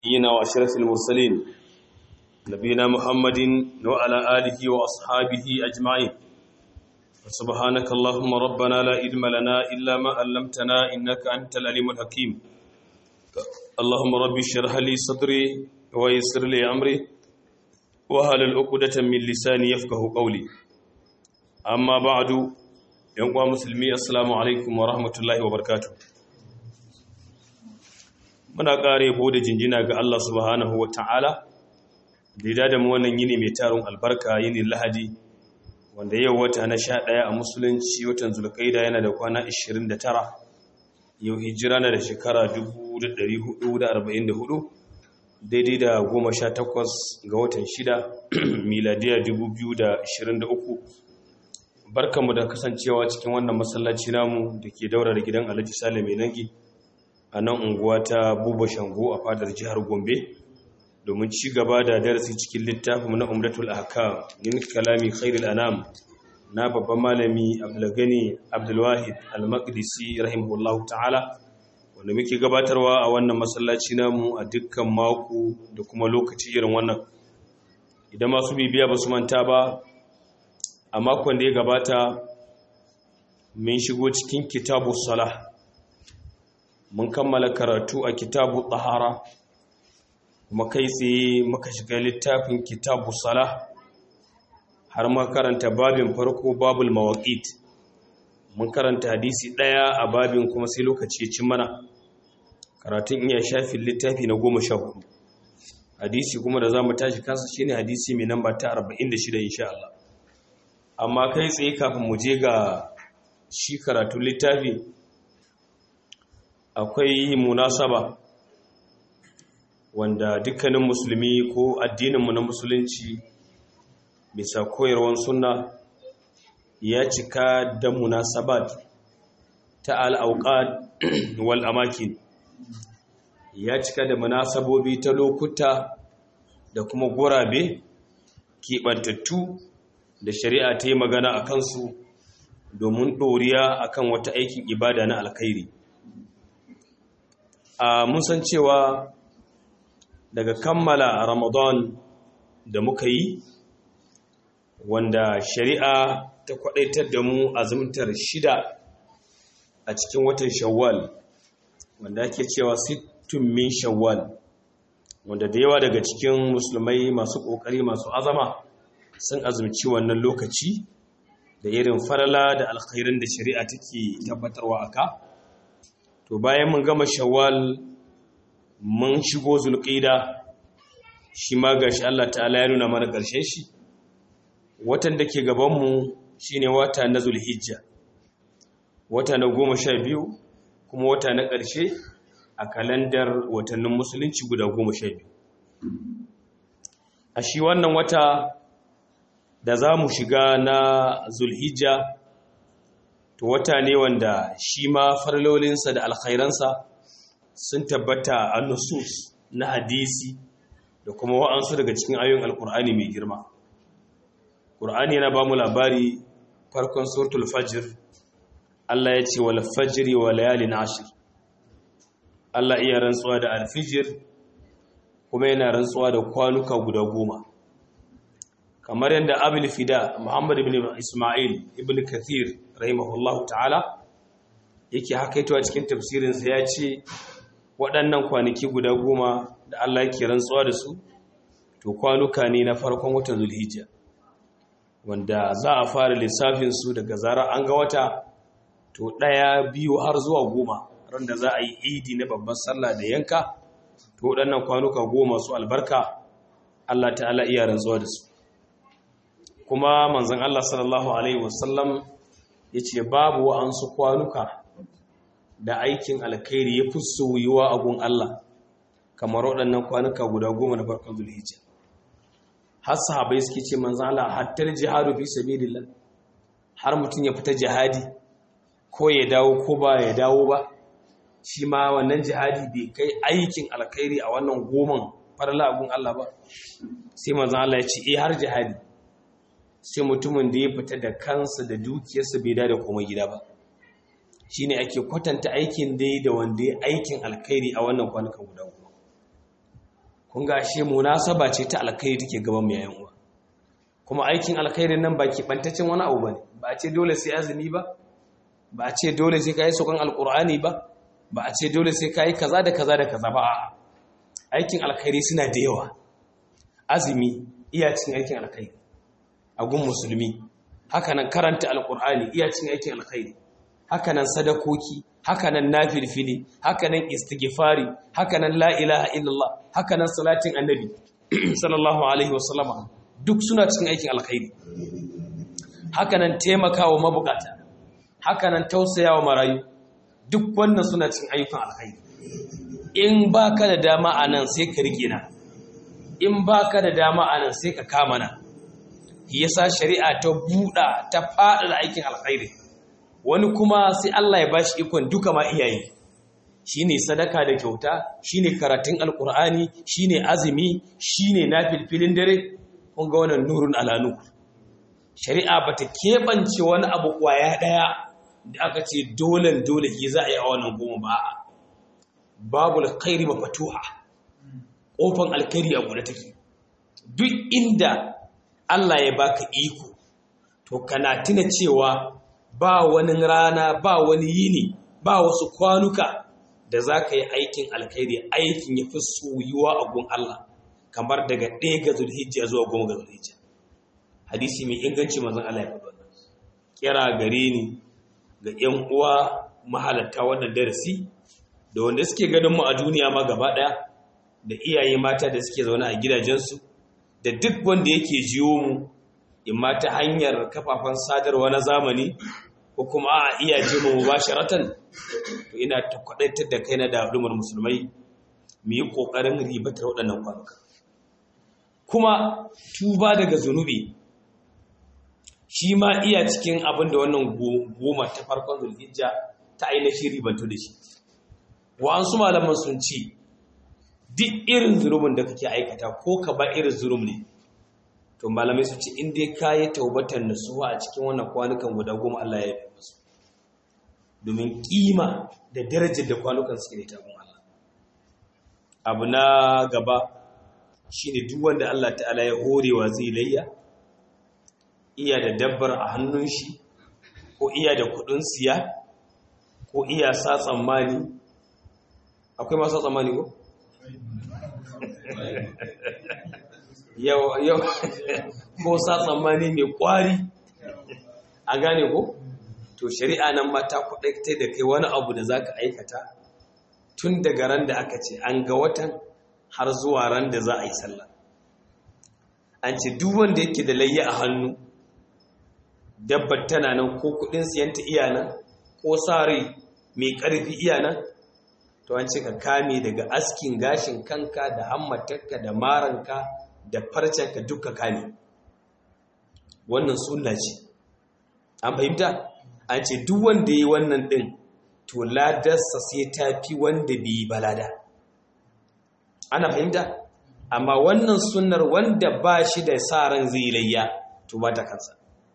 نبينا وأشرف المرسلين نبينا محمد وعلى آله وأصحابه أجمعين سبحانك اللهم ربنا لا علم لنا إلا ما علمتنا إنك أنت العليم الحكيم اللهم رب اشرح لي صدري ويسر لي أمري وهل العقدة من لساني يفقه قولي أما بعد يوم مسلمي السلام عليكم ورحمة الله وبركاته muna ƙare yabo da jinjina ga Allah subhanahu wa ta'ala da da mu wannan yini mai tarin albarka yini lahadi wanda yau wata na sha ɗaya a musulunci watan zulkaida yana da kwana 29 yau hijira na da shekara 1444 daidai da goma sha takwas ga watan shida miladiya 2023 barkanmu da kasancewa cikin wannan masallaci namu da ke daura da gidan alhaji sale mai nangi a nan unguwa ta buba shango a fadar jihar gombe domin ci gaba da darasi cikin littafin na umratul ahkam min kalami khairul anam na babban malami abdulgani abdulwahid al-maqdisi rahimahullahu ta'ala wanda muke gabatarwa a wannan masallaci namu a dukkan mako da kuma lokaci irin wannan idan masu bibiya ba su manta ba a makon da ya gabata mun shigo cikin kitabu salah mun kammala karatu a kitabu tsahara kuma kai tsaye muka shiga littafin kitabu sala har makaranta babin farko babul mawaƙit mun karanta hadisi ɗaya a babin kuma sai lokaci ya ci mana karatun iya shafin littafi na goma sha hudu hadisi kuma da za mu tashi kansa shine hadisi mai namba ta 46 insha Allah amma kai tsaye kafin mu je ga shi karatun littafi akwai munasaba wanda dukkanin musulmi ko addininmu na musulunci bisa koyarwar sunna ya cika da munasabat ta al'auƙad wal amakin ya cika da munasabobi ta lokuta da kuma gurabe keɓantattu da shari'a ta yi magana a kansu domin ɗoriya akan wata aikin ibada na alkhairi a mun san cewa daga kammala ramadan da muka yi wanda shari'a ta kwadaitar da mu azumtar shida a cikin watan shawwal wanda ake cewa sittun min shawwal wanda da yawa daga cikin musulmai masu kokari masu azama sun azumci wannan lokaci da irin farala da alkhairin da shari'a take tabbatarwa aka to bayan mun gama shawwal mun shigo zulqida shi ma gashi Allah ta'ala ya nuna mana ƙarshen shi watan da ke gaban mu shine wata na zulhijja wata na goma sha biyu kuma wata na ƙarshe a kalandar watannin musulunci guda goma sha biyu a shi wannan wata da za mu shiga na zulhijja to wata ne wanda shi ma farlolinsa da alkhairansa sun tabbata a nusus na hadisi da kuma wa'ansu daga cikin ayoyin alkur'ani mai girma ƙur'ani yana ba mu labari farkon suratul fajr Allah ya ce wal fajri wa layalin ashir Allah iya rantsuwa da alfijir kuma yana rantsuwa da kwanuka guda goma kamar yadda abul fida muhammad ibn isma'il ibn kathir rahimahullah ta'ala yake hakaitowa cikin tafsirinsa ya ce waɗannan kwanaki guda goma da Allah yake rantsuwa da su to kwanuka ne na farkon watan zulhijja wanda za a fara lissafinsu daga zarar an ga wata to ɗaya biyu har zuwa goma ran da za a yi idi na babban sallah da yanka to waɗannan kwanuka goma su albarka Allah ta'ala iya rantsuwa da su kuma manzon Allah sallallahu alaihi wasallam ya ce babu wa'ansu kwanuka da aikin alkhairi ya fi soyuwa a gun Allah kamar waɗannan kwanuka guda goma na farkon zulhijja har sahabai suke ce manzon Allah hattar jihadu fi sabilillah har mutum ya fita jihadi ko ya dawo ko ba ya dawo ba shi ma wannan jihadi bai kai aikin alkhairi a wannan goman farla a gun Allah ba sai manzon Allah ya ce eh har jihadi sai mutumin da ya fita da kansa da dukiyarsa bai da komai gida ba shine ake kwatanta aikin dai da wanda ya aikin alkhairi a wannan kwanukan guda goma kun ga ashe munasaba ce ta alkhairi take gaban mu yayin uwa kuma aikin alkhairin nan ba ki bantacin wani abu bane ba a ce dole sai azumi ba ba a ce dole sai kai sokan alqur'ani ba ba a ce dole sai kai kaza da kaza da kaza ba a'a aikin alkhairi suna da yawa azumi iya cin aikin alkhairi a gun musulmi hakanan karanta alqur'ani iya cin aikin alkhairi hakanan sadakoki hakanan nafilfili hakanan istighfari hakanan la ilaha illallah hakanan salatin annabi sallallahu alaihi wasallama duk suna cikin aikin alkhairi hakanan taimakawa mabukata hakanan tausayawa marayu duk wannan suna cikin ayyukan alkhairi in baka da dama anan sai ka rike na in baka da dama anan sai ka kama na yasa shari'a ta buɗa ta faɗa aikin alkhairi wani kuma sai Allah ya bashi ikon duka ma iyaye shine sadaka da kyauta shine karatun alkur'ani shine azumi shine nafilfilin dare kun ga wannan nurun alanu shari'a bata keɓance wani abu kwaya ɗaya da aka ce dole dole ki za a yi a wannan goma ba babu alkhairi ba fatuha kofan alkhairi a guda take duk inda Allah ya baka iko to kana tuna cewa ba wani rana ba wani yini ba wasu kwanuka da za ka yi aikin alkhairi aikin ya fi soyuwa a gun Allah kamar daga ɗaya ga zulhijja zuwa goma ga zulhijja hadisi mai inganci mazan Allah ya faɗa kira gare ni ga ‘yan uwa mahalatta wannan darasi da wanda suke ganin mu a duniya ma gaba ɗaya da iyaye mata da suke zaune a gidajensu da duk wanda yake jiyo mu in ma ta hanyar kafafen sadarwa na zamani ko kuma a iya ji mu mubasharatan to ina ta kwadaitar da kaina da al'ummar musulmai mu yi kokarin ribatar waɗannan kwanuka kuma tuba daga zunubi shi ma iya cikin abin da wannan goma ta farkon zulhijja ta ainihin ribantu da shi wa'ansu malaman sun ce duk irin zunubin da kake aikata ko ka ba irin zunub ne to malamai su ce in dai ka yi taubatar nasuwa a cikin wannan kwanukan guda goma Allah ya yi musu domin kima da darajar da kwanukan suke da tabin Allah abu na gaba shine duk wanda Allah ta'ala ya horewa zai layya iya da dabbar a hannun shi ko iya da kudin siya ko iya sa tsammani akwai masu tsammani ko yau yau ko sa tsammani mai kwari a gane ko to shari'a nan ma ta kudaita da kai wani abu da zaka aikata tun daga ran da aka ce an ga watan har zuwa ran da za a yi sallah an ce duk wanda yake da layya a hannu dabbar tana nan ko kudin siyanta iya nan ko sa rai mai karfi iya nan to an ce ka kame daga askin gashin kanka da hammatarka da maranka da farcenka duka kame wannan sunna ce an fahimta an ce duk wanda yi wannan din to ladarsa sai ta fi wanda bai yi balada ana fahimta amma wannan sunnar wanda ba shi da sa ran zai layya to ba ta kansa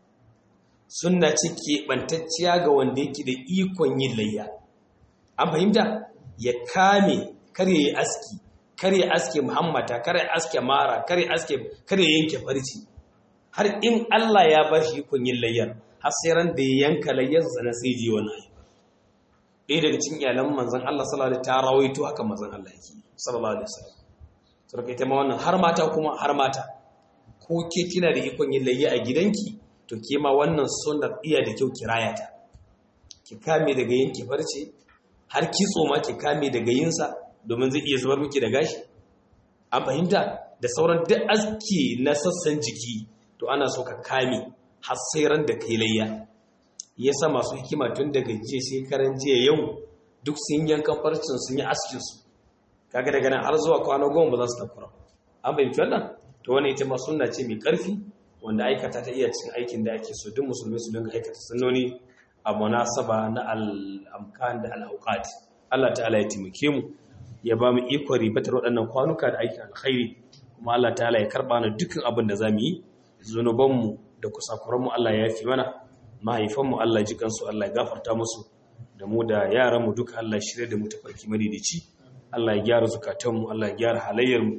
sunna ce keɓantacciya ga wanda yake da ikon yin layya an fahimta ya kame kar ya yi aski kar ya aske muhammata kar ya aske mara kar ya aske kar ya yanke farci har in Allah ya ba shi ikon yin layyar har sai ran da ya yanka layyar sana sai ji wani ayi ɗaya daga cikin iyalan manzon Allah sallallahu alaihi ta rawaito haka manzon Allah yake sallallahu alaihi wasallam sarkai ta ma wannan har mata kuma har mata ko ke kina da ikon yin layya a gidanki to ke ma wannan sunnar iya da kyau kiraya ta ki kame daga yanke farce har kitso ma ki kame daga yinsa domin zai iya zubar miki da gashi an fahimta da sauran duk aski na sassan jiki to ana so ka kame har sai ran da kai layya yasa masu hikima tun daga jiya shekaran jiya yau duk sun yankan farcin sun yi askin su kaga daga nan har zuwa kwana goma ba za su takura an fahimci wannan to wani ita ma sunna ce mai karfi wanda aikata ta iya cikin aikin da ake so duk musulmi su dinga aikata sunnoni a munasaba na al'amkan da al'auqat Allah ta'ala ya taimake mu ya ba mu ikon ribatar waɗannan kwanuka da aikin alkhairi kuma Allah ta'ala ya karɓa na dukkan abin da za mu yi zunubanmu da kusakuranmu Allah ya yafi mana mahaifanmu Allah ji kansu Allah ya gafarta musu da mu da yaranmu duka Allah ya shirya da mu tafarki madidici Allah ya gyara zukatanmu Allah ya gyara halayyarmu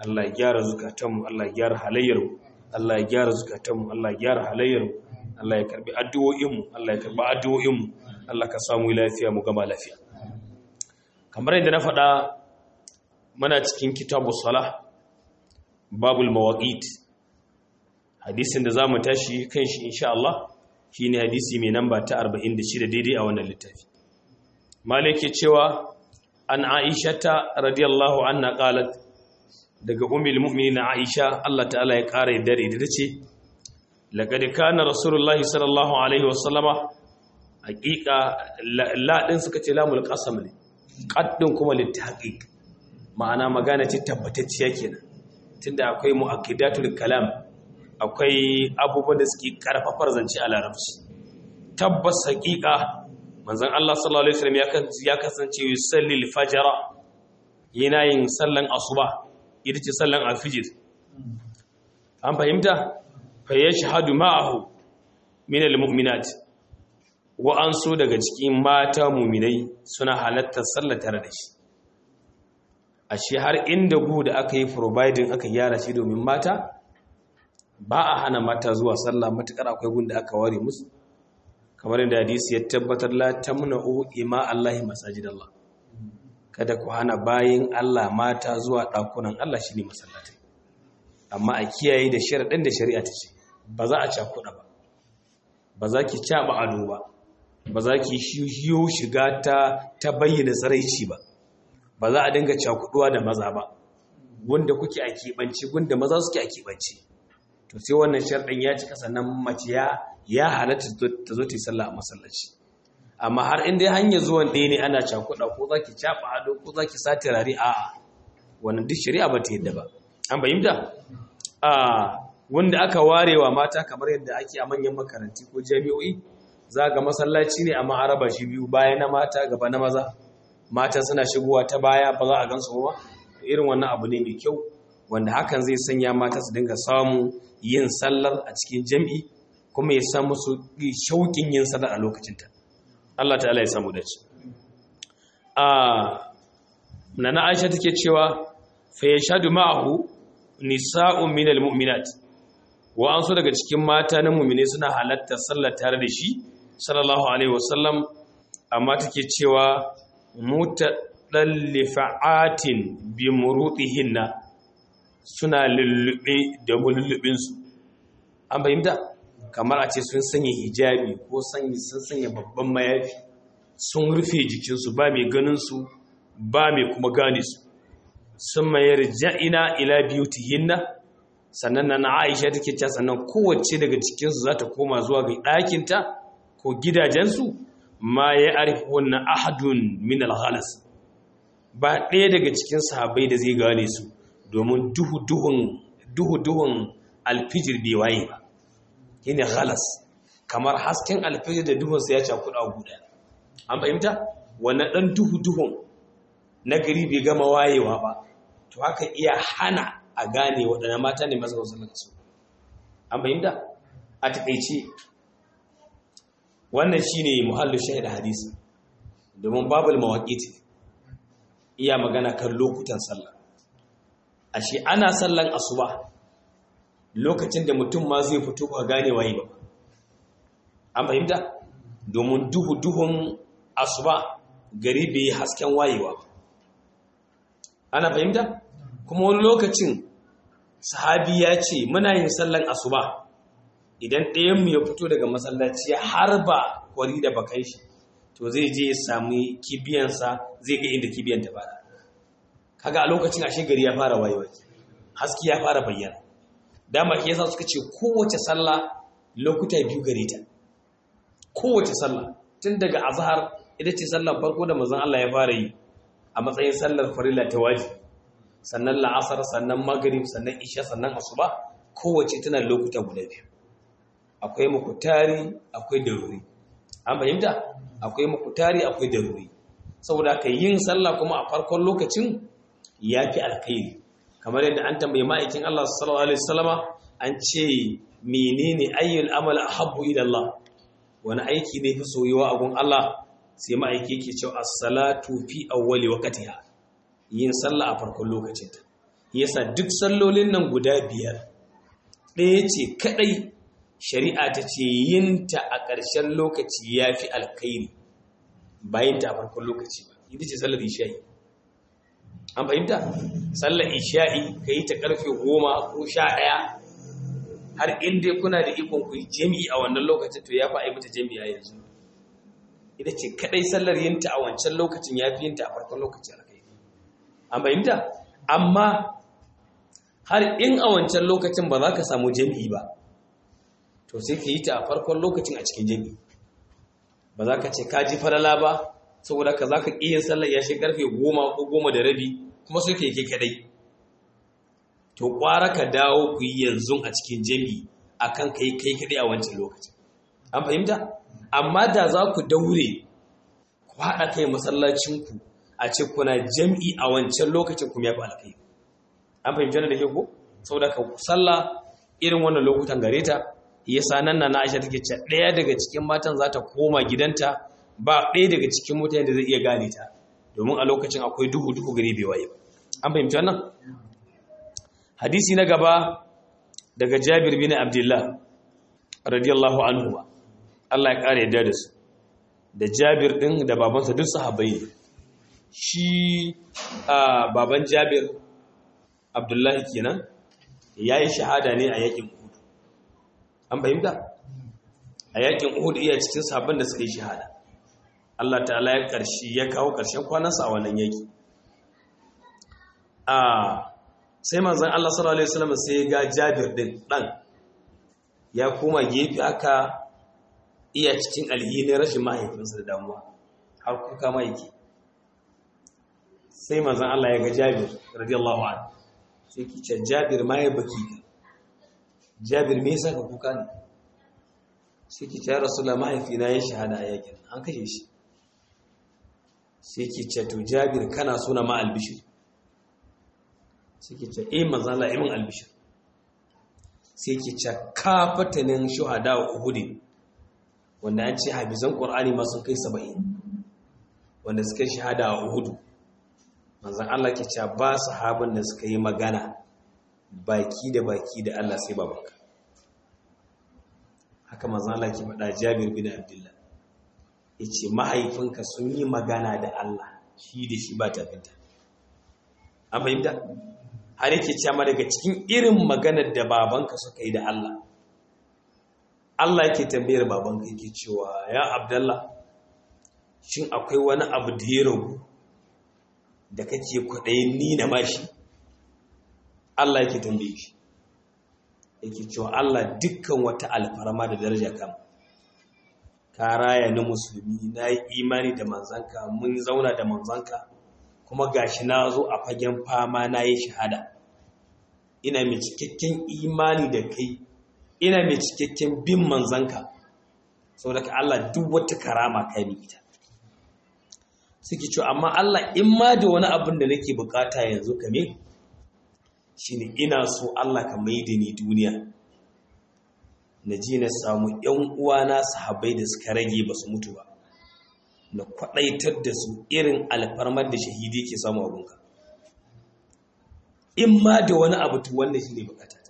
Allah ya gyara zukatanmu Allah ya gyara halayyarmu Allah ya gyara zukatanmu Allah ya gyara halayyarmu Allah ya karbi addu'o'inmu Allah ya karbi addu'o'inmu Allah ka samu lafiya mu gama lafiya kamar yadda na faɗa muna cikin kitabu salah babul mawaqit hadisin da zamu tashi kan shi insha Allah shine hadisi mai namba ta 46 daidai a wannan littafi malike cewa an aishata radiyallahu anha qalat daga ummul mu'minin aisha Allah ta'ala ya kare dare da tace laqad kana rasulullahi sallallahu alaihi wasallama haqiqa la din suka ce lamul qasam ne qaddin kuma litahqiq ma'ana magana ce tabbatacciya kenan tunda akwai mu'akkidatul kalam akwai abubuwan da suke karfafar zance a larabci tabbas haqiqa manzon Allah sallallahu alaihi wasallam ya kasance yusalli al-fajr yana yin sallan asuba ita ce sallan al-fajr an fahimta fa yashhadu ma'ahu min al-mu'minat wa an so daga cikin mata mu'minai suna halattar sallar tare da shi ashe har inda gu da aka yi providing aka gyara shi domin mata ba a hana mata zuwa sallah matukar akwai gun da aka ware musu kamar yadda hadisi ya tabbatar la tamna'u ima Allahi masajidallah kada ku hana bayin Allah mata zuwa dakunan Allah shine masallatai amma a kiyaye da sharadin da shari'a ta ce ba za a cakuɗa ba ba za ki caba ado ba ba za ki shiyo shiga ta ta bayyana tsaraici ba ba za a dinga cakuduwa da maza ba wanda kuke a keɓance wanda maza suke a keɓance to sai wannan sharɗin ya cika sannan mace ya ya halatta ta zo ta yi sallah a masallaci amma har inda hanyar zuwan ɗaya ne ana cakuɗa ko za ki caɓa ado ko za ki sa turare a wannan duk shari'a ba ta yadda ba an fahimta a wanda aka warewa mata kamar yadda ake a manyan makaranti ko jami'o'i za ga masallaci ne amma an raba shi biyu baya na mata gaba na maza mata suna shigowa ta baya ba za a gansu ba irin wannan abu ne mai kyau wanda hakan zai sanya mata su dinga samu yin sallar a cikin jam'i kuma ya samu su shauƙin yin sallar a lokacinta Allah ta'ala ya samu dace a nana Aisha take cewa fa yashhadu ma'ahu nisa'un minal mu'minat wa an so daga cikin mata na mu'mine suna halatta sallar tare da shi sallallahu alaihi wasallam amma take cewa mutadallifa'atin bi murutihinna suna lullube da mulubinsu an fahimta kamar a ce sun sanya hijabi ko sun sanya babban mayafi sun rufe jikinsu ba mai ganinsu ba mai kuma gane su sun mayar ja'ina ila biyutihinna sannan na aisha take cewa sannan kowace daga cikinsu za ta koma zuwa ga ɗakinta ko gidajensu ma ya arifi wannan ahadun min alhalas ba ɗaya daga cikin sahabbai da zai gane su domin duhu-duhun alfijir bai waye ba shine halas kamar hasken alfijir da duhunsa ya cakuɗa guda an fahimta wannan ɗan duhu-duhun na gari bai gama wayewa ba to haka iya hana a gane waɗanda mata ne masu wasu su an fahimta a taƙaice wannan shine muhallin shahid hadisi domin babul mawaƙiti iya magana kan lokutan sallah ashe ana sallan asuba lokacin da mutum ma zai fito ba gane waye ba an fahimta domin duhu duhun asuba gari bai hasken wayewa ba ana fahimta kuma wani lokacin sahabi ya ce muna yin sallan asuba idan ɗayanmu ya fito daga masallaci har ba kwari da bakan shi to zai je ya sami kibiyansa zai ga inda kibiyan ta fara kaga a lokacin ashe gari ya fara wayewa haske ya fara bayyana dama ke yasa suka ce kowace sallah lokuta biyu gare ta kowace sallah tun daga azhar ita ce sallar farko da manzon Allah ya fara yi a matsayin sallar farilla ta wajibi sannan la'asar sannan maghrib sannan isha sannan asuba kowace tana lokuta guda biyu akwai mukutari akwai daruri an fahimta akwai mukutari akwai daruri saboda ka yin sallah kuma a farkon lokacin ya fi alkhairi kamar yadda an tambayi ma'aikin Allah sallallahu alaihi wasallama an ce menene ayyul amal ahabbu ila Allah wani aiki ne fi soyuwa a gun Allah sai ma'aiki yake cewa as-salatu fi awwali waqtiha yin sallah a farkon lokacinta yasa duk sallolin nan guda biyar ɗaya ce kaɗai shari'a ta ce yinta a ƙarshen lokaci ya fi alkhairi bayan ta a farkon lokaci ba ita ce sallar isha'i an fahimta sallar isha'i ka yi ta ƙarfe goma ko sha ɗaya har inda kuna da ikon ku yi jami'i a wannan lokacin to ya fi aibata jami'a yanzu ita ce kaɗai sallar yinta a wancan lokacin ya fi yinta a farkon lokacin alkhairi an fahimta amma har in a wancan lokacin ba za ka samu jami'i ba to sai ka yi ta a farkon lokacin a cikin jami'i ba za ka ce ka ji falala ba saboda ka za ka iya sallar ya shi karfe goma ko goma da rabi kuma sai ka yi ke kadai to kwara ka dawo ku yi yanzu a cikin jami'i a kan ka yi kai kadai a wancan lokacin an fahimta amma da za ku daure ku haɗa kai masallacinku a ce kuna jami'i a wancan lokacin kuma ya fi alkai an fahimci da ke ko saboda ka sallah irin wannan lokutan gare ta yasa nan na Aisha take cewa ɗaya daga cikin matan za ta koma gidanta ba ɗaya daga cikin mutane da zai iya gane ta domin a lokacin akwai duhu duhu gari bai waye an fahimci wannan hadisi na gaba daga Jabir bin Abdullah radiyallahu anhu Allah ya kare yadda da su da Jabir din da babansa duk sahabbai ne shi baban Jabir Abdullahi kenan yayi shahada ne a yakin Uhud an fahimta a yakin Uhud iya cikin sahabban da suka yi shahada Allah ta'ala ya karshi ya kawo karshen kwanansa a wannan yaki a sai manzon Allah sallallahu alaihi wasallam sai ga Jabir din dan ya koma gefe aka iya cikin alhinin rashin mahaifinsa da damuwa har kuka ma yake sai manzon Allah ya ga Jabir radiyallahu anhu sai ki ce Jabir ma ya baki ka Jabir me yasa ka kuka ne sai ki ce Rasulullah mahaifina ya shahada a yakin an kashe shi sai ki ce to Jabir kana suna ma albishir sai ki ce eh manzon Allah ibn albishir sai ki ce kafatanin shuhada wa uhudin wanda an ce hafizan ƙwar'ani masu kai saba'in wanda suka shahada a uhudu manzan Allah ke cewa ba sahabin da suka yi magana baki da baki da Allah sai babanka haka manzan Allah ke faɗa jabir bin abdullah ya ce mahaifinka sun yi magana da Allah shi da shi ba tafinta an fahimta har yake cewa daga cikin irin maganar da babanka suka yi da Allah Allah yake tambayar babanka yake cewa ya Abdullah shin akwai wani abu da ya ragu da kake kwaɗayin ni na mashi Allah yake tambaye shi yake cewa Allah dukkan wata alfarma da daraja kam ka raya ni musulmi na yi imani da manzanka mun zauna da manzanka kuma gashi na zo a fagen fama na yi shahada ina mai cikakken imani da kai ina mai cikakken bin manzanka sau daga Allah duk wata karama kai ni ita suke cewa amma Allah in ma da wani abin da nake bukata yanzu kame shine ina so Allah ka mai da ni duniya na ji na samu ‘yan uwana sahabai da suka rage ba su mutu ba na kwaɗaitar da su irin alfarmar da shahidi ke samu abunka in ma da wani abu to wannan shi ne bukatata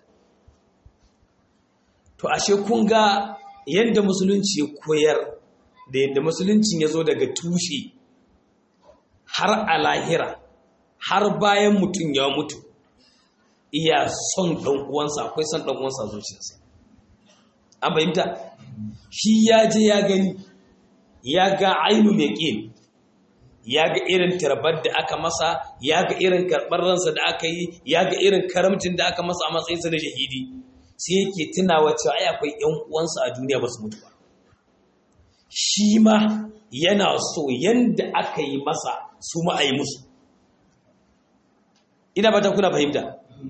to ashe kun ga yadda musulunci ya koyar da yadda musuluncin ya zo daga tushe har a lahira har bayan mutum ya mutu iya son ɗan uwansa akwai son ɗan uwansa zuciyarsa an fahimta shi ya je ya gani ya ga ainu yaƙin ya ga irin tarbar da aka masa ya ga irin karɓar ransa da aka yi ya ga irin karamcin da aka masa a matsayinsa na shahidi sai yake tunawa cewa ai akwai ƴan uwansa a duniya ba su mutu ba shi ma yana so yanda aka yi masa su ma a yi musu ina ba ta kuna fahimta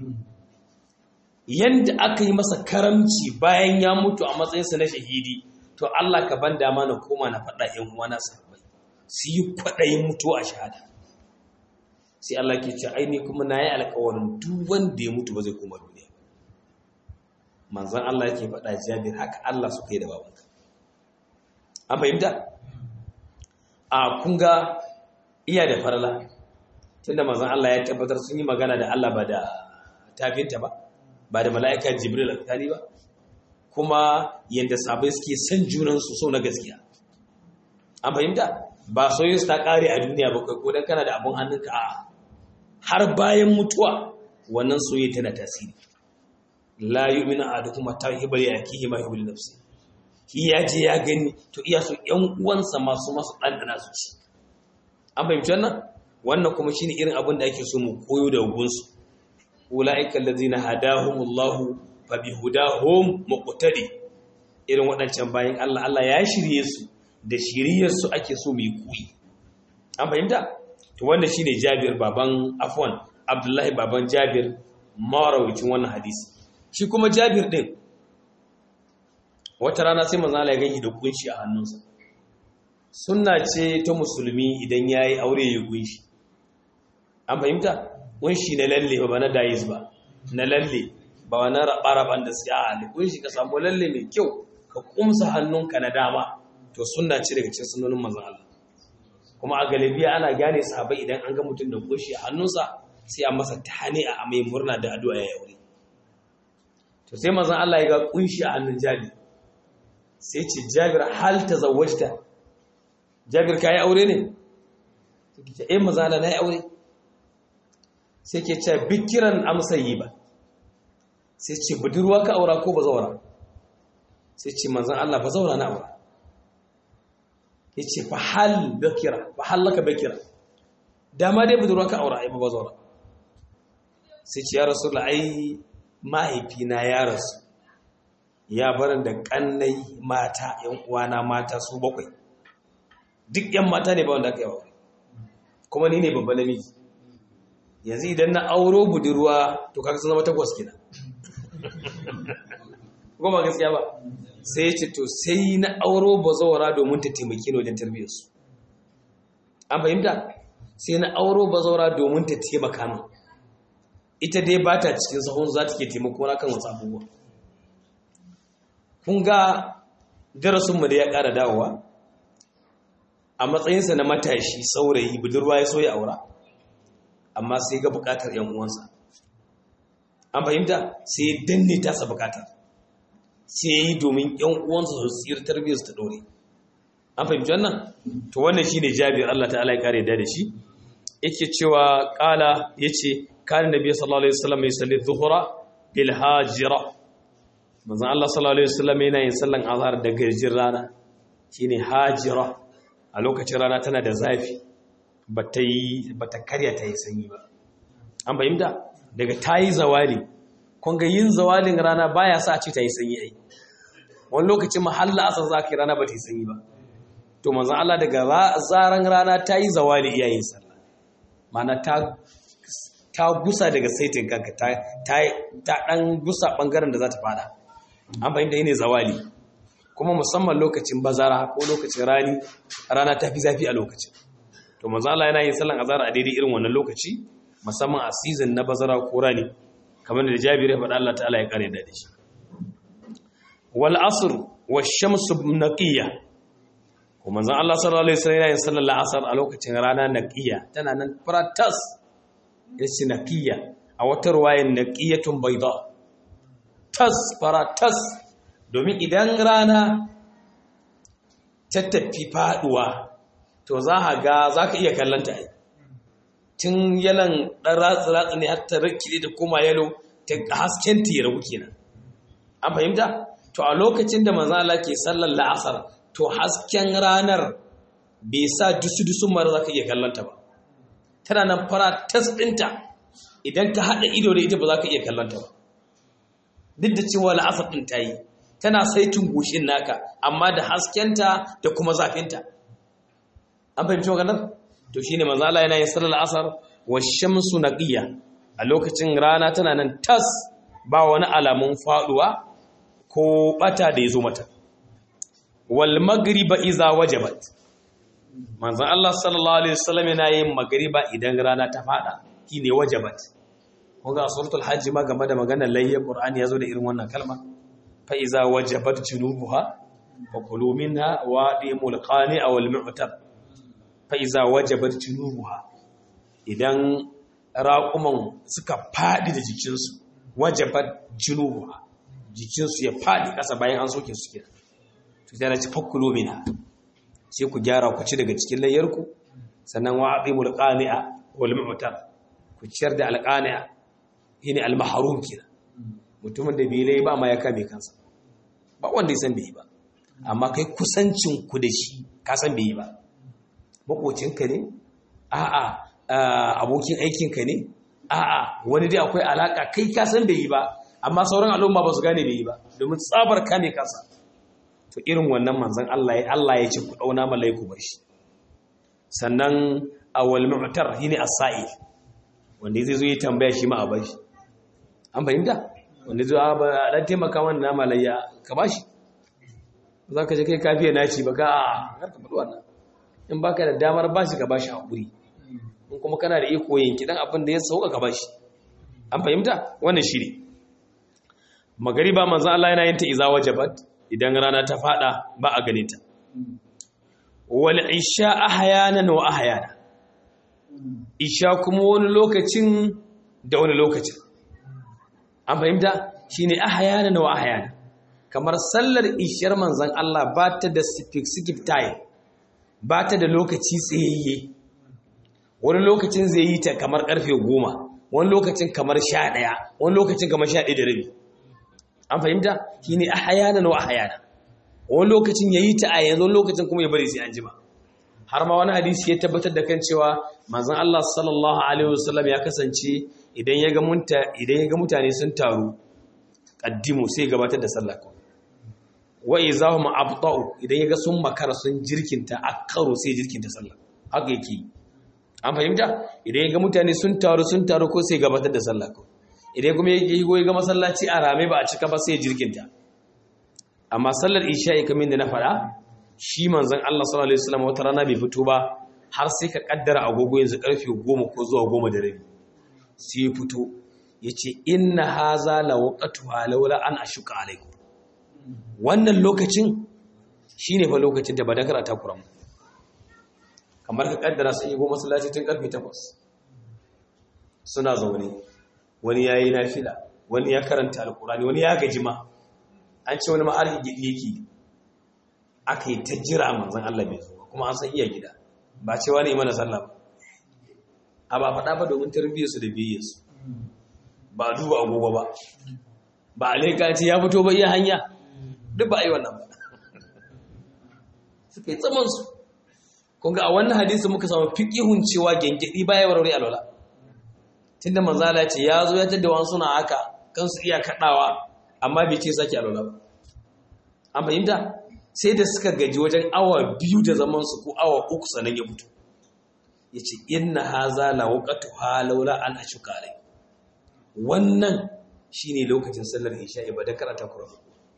yanda aka yi masa karamci bayan ya mutu a matsayinsa na shahidi to Allah ka ban dama na koma na faɗa ƴan uwana sahabbai su yi kwaɗayin mutu a shahada sai Allah ke ce ai ni kuma na yi alƙawarin duk wanda ya mutu ba zai koma duniya manzan Allah yake faɗa jabir haka Allah suka yi da babanka an fahimta a kunga iya da farla tunda manzan Allah ya tabbatar sun yi magana da Allah ba da tafinta ba ba da mala'ika jibril alkali ba kuma yadda sabai suke son junansu so na gaskiya an fahimta ba soyayya ta kare a duniya ba kai ko dan kana da abun hannunka a har bayan mutuwa wannan soyayya tana tasiri la yu'minu ahadukum hatta yuhibba li akihi ma yuhibbu li nafsi shi ya je ya gani to iya so ƴan uwansa masu masu ɗanɗana su ci an fahimci wannan wannan kuma shine irin abin da ake so mu koyo da gunsu ulaika allazina hadahumullahu fa bihudahum muqtadi irin waɗancan bayan Allah Allah ya shirye su da shiriyar su ake so mu yi koyi an fahimta to wannan shine Jabir baban afwan Abdullahi baban Jabir marawicin wannan hadisi shi kuma Jabir din wata rana sai manzo Allah ya gani da kunshi a hannunsa sunna ce ta musulmi idan yayi aure ya kunshi an fahimta kunshi na lalle ba na dayis ba na lalle ba wani raɓa-raɓan da su a ne kunshi ka samu lalle mai kyau ka kumsa hannunka na dama to sunna ce daga cikin sunonin manzon Allah kuma a galibiya ana gane sahabai idan an ga mutum da kunshi a hannunsa sai a masa tahani a mai murna da addu'a ya aure to sai manzon Allah ya ga kunshi a hannun Jabir sai ce Jabir hal tazawwajta Jabir kai aure ne sai ce eh manzon Allah na yi aure sai ke ce bikiran amsayi ba sai ce budurwa ka aura ko bazawara sai ce manzon Allah bazawara na aura yace fa hal bakira fa hal laka bakira dama dai budurwa ka aura ai ba bazawara sai ce ya rasulullah ai mahaifina ya rasu ya barin da kannai mata yan uwana mata su bakwai duk yan mata ne ba wanda aka yi aure kuma ni ne babban namiji yanzu idan na auro budurwa to kaga sun zama takwas kina goma gaskiya ba sai ya ce to sai na auro bazawara domin ta taimake ni wajen tarbiyyarsu an fahimta sai na auro bazawara domin ta taimaka min ita dai ba ta cikin sahun za ta ke taimako na kan wasu abubuwa kun ga darasinmu da ya ƙara dawowa a matsayinsa na matashi saurayi budurwa ya so ya aura amma sai ga buƙatar ‘yan uwansa an fahimta sai ya danne tasa buƙatar sai ya yi domin ‘yan uwansa su tsir tarbiyyar su ta ɗore an fahimci wannan to wannan shi ne jabir Allah ta'ala ya kare da da shi yake cewa ƙala ya ce kan nabi sallallahu alaihi wasallam ya salli zuhura bil hajira manzon Allah sallallahu alaihi wasallam yana yin sallan azhar da garjin rana shine hajira a lokacin rana tana da zafi bata yi bata karya ta yi sanyi ba an fahimta daga tayi zawali kun ga yin zawalin rana baya sa a ce ta yi sanyi ai wani lokacin mahalla asar zaka rana ba ta yi sanyi ba to manzon Allah daga zaran rana ta yi zawali iyayen sallah mana ta ta gusa daga saitin kanka ta ta dan gusa bangaren da za ta fada an fahimta ne zawali kuma musamman lokacin bazara ko lokacin rani rana ta fi zafi a lokacin to manzo Allah yana yin sallan azhar a daidai irin wannan lokaci musamman a season na bazara ko rani kamar da Jabir ya faɗa Allah ta'ala ya kare da shi wal asr wash shamsu naqiyya ko manzo Allah sallallahu alaihi wasallam yana yin sallar asr a lokacin rana naqiya tana nan pratas yace naqiya a wata ruwayan naqiyatun bayda tas faratas domin idan rana ta tafi faduwa to za a ga za ka iya kallanta ai tun yalan ɗan ratsi-ratsi ne har ta rikide da kuma yalo ta hasken ta ya rabu kenan an fahimta to a lokacin da mazala ke sallar la'asar to hasken ranar bai sa dusu-dusun mara za ka iya kallanta ba tana nan fara tas ɗinta idan ka haɗa ido da ita ba za ka iya kallanta ba duk da cewa la'asar ɗin ta yi tana saitin goshin naka amma da haskenta da kuma zafinta an fahimci maganar to shine manzo Allah yana yin sallar asar wa shamsu naqiya a lokacin rana tana nan tas ba wani alamun faduwa ko bata da yazo mata wal magriba iza wajabat manzo Allah sallallahu alaihi wasallam yana yin magriba idan rana ta fada shine wajabat kunga suratul hajj ma game da maganar layya qur'ani yazo da irin wannan kalma fa iza wajabat junubuha fa kulu minha wa dimul qani aw al mu'tab fa iza wajabat junubuha idan raƙuman suka faɗi da jikinsu wajabat junubuha jikinsu ya faɗi ƙasa bayan an soke su kenan to sai ci fakkulo mina sai ku gyara ku ci daga cikin layyarku sannan wa aqimul qani'a wal mu'tar ku ciyar da alqani'a shine al mahrum kenan mutumin da bai lai ba ma ya kame kansa ba wanda ya san bai ba amma kai kusancin ku da shi ka san bai ba makocinka ne a'a abokin aikinka ne a'a wani dai akwai alaka kai ka san bai yi ba amma sauran al'umma ba su gane bai yi ba domin tsabar kame kansa to irin wannan manzon Allah ya Allah ya ce ku dauna malaiku bar shi sannan awal mu'tar shine as-sa'il wanda zai zo ya tambaya shi ma a bar shi an fahimta wanda zai ba dan taimaka wannan malayya ka bashi za ka je kai kafiya naci ba ka a ka faɗi wannan in baka da damar bashi ka bashi hakuri in kuma kana da iko yanki dan abin da ya sauka ka bashi an fahimta wannan shi ne magariba manzo Allah yana yin ta iza wajabat idan rana ta fada ba a ganin ta wal isha ahyanan wa ahyana isha kuma wani lokacin da wani lokacin an fahimta shine ahyanan wa ahyana kamar sallar ishar manzon Allah ba ta da specific time ba ta da lokaci tsayayye wani lokacin zai yi ta kamar karfe goma wani lokacin kamar sha ɗaya wani lokacin kamar sha ɗaya da rabi an fahimta shi ne a hayana na a hayana wani lokacin ya yi ta a yanzu lokacin kuma ya bari sai an jima har ma wani hadisi ya tabbatar da kan cewa manzon Allah sallallahu alaihi wasallam ya kasance idan ya ga idan ya ga mutane sun taru qaddimu sai gabatar da sallah wa izahum abta'u idan ya ga sun makara sun jirkinta akkaru sai jirkinta sallah haka yake an fahimta idan ya ga mutane sun taru sun taru ko sai gabatar da sallah ko idan kuma yake yi ga masallaci a rame ba a cika ba sai jirginta amma sallar isha'i kamar da na faɗa shi manzon Allah sallallahu alaihi wasallam wata rana bai fito ba har sai ka kaddara agogo yanzu karfe 10 ko zuwa 10 da rabi sai ya fito yace inna haza la waqtuha laula an ashuka alaikum wannan lokacin shine fa lokacin da ba da karata kuran kamar ka kaddara sai go masallaci tun karfe 8 suna zaune wani yayi nafila wani ya karanta alqurani wani ya gaji ma an ce wani ma'arhi gidi yake aka yi ta jira manzon Allah bai zo kuma an san iya gida ba cewa ne mana sallah ba a ba faɗa ba domin tarbiyyar su da biyayyar su ba duba agogo ba ba alaika ce ya fito ba iya hanya duk ba a yi wannan ba suka yi tsamansu kunga a wannan hadisi muka samu fiƙihun cewa gengedi baya warware alwala tunda manzala ce ya zo ya tada wani suna haka kansu iya kaɗawa amma bai ce sake alwala ba an fahimta sai da suka gaji wajen awa biyu da zaman su ko awa uku sannan ya fito ya ce inna haza la waqatu halawla an ashuka alai wannan shine lokacin sallar isha'i ba da karanta Qur'ani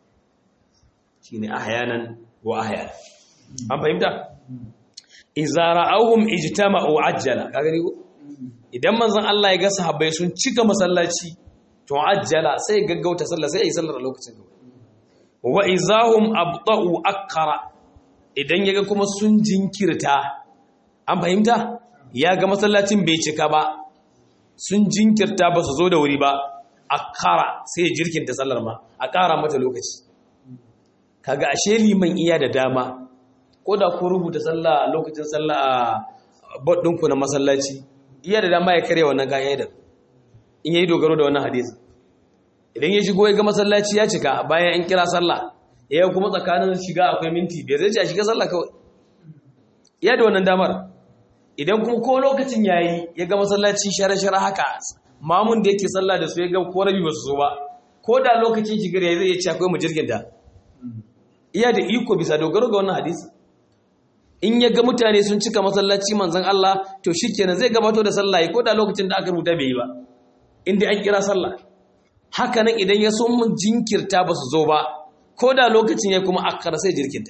shine ahyanan wa ahyanan an fahimta idza ra'awhum ijtama'u ajjala ka gani ko idan manzon Allah ya ga sahabbai sun cika masallaci to ajjala sai gaggauta sallah sai yi sallar a lokacin wa izahum abta'u akara idan yaga kuma sun jinkirta an fahimta ya ga masallacin bai cika ba sun jinkirta ba su zo da wuri ba akara sai jirkinta sallar ma a ƙara mata lokaci kaga ashe liman iya da dama ko da ku rubuta sallah a lokacin sallah a baɗinku na masallaci iya da dama ya karya wannan ka'idar in yayi dogaro da wannan hadisi idan ya shigo ya ga masallaci ya cika bayan an kira sallah ya kuma tsakanin shiga akwai minti biyar zai ce a shiga sallah kawai iya da wannan damar idan kuma ko lokacin yayi ya ga masallaci shara-shara haka mamun da yake sallah da su ya ga ko rabi ba su so ba ko da lokacin shigar ya zai ce akwai mu jirgin da iya da iko bisa dogaro ga wannan hadisi in ya ga mutane sun cika masallaci manzon Allah to shikenan zai gabato da sallah ko da lokacin da aka rubuta bai yi ba inda an kira sallah haka nan idan ya so mun jinkirta ba su zo ba ko da lokacin ya kuma akara sai jirkinta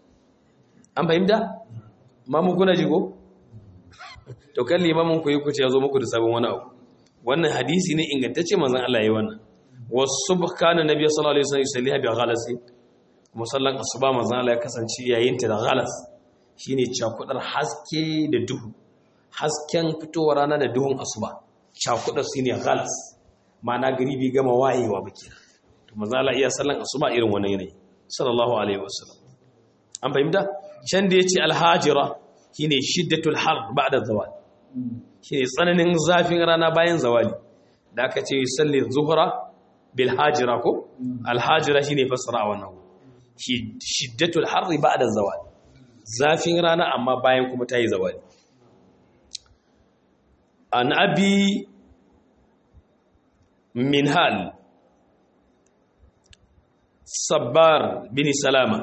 an fahimta mamu kuna jigo to kan limamin ku yi kuce ya zo muku da sabon wani abu wannan hadisi ne ingantacce manzon Allah ya yi wannan wasu kana nabi sallallahu alaihi wasallam yusalliha bi ghalasi kuma sallan asuba manzon Allah ya kasance yayin ta da ghalas shine cakudar haske da duhu hasken fitowar rana da duhun asuba cakuɗa su ne ghalas ma'ana gari bai gama wayewa ba kenan to manzo Allah iya sallan asuba irin wannan yanayi sallallahu alaihi wasallam an fahimta can da yace alhajira shine shiddatul har ba'da zawal shine tsananin zafin rana bayan zawali da aka ce yusalli zuhra bil hajira ko alhajira shine fasara a wannan shiddatul har ba'da zawal zafin rana amma bayan kuma tayi zawali an abi minhal sabbar bin salama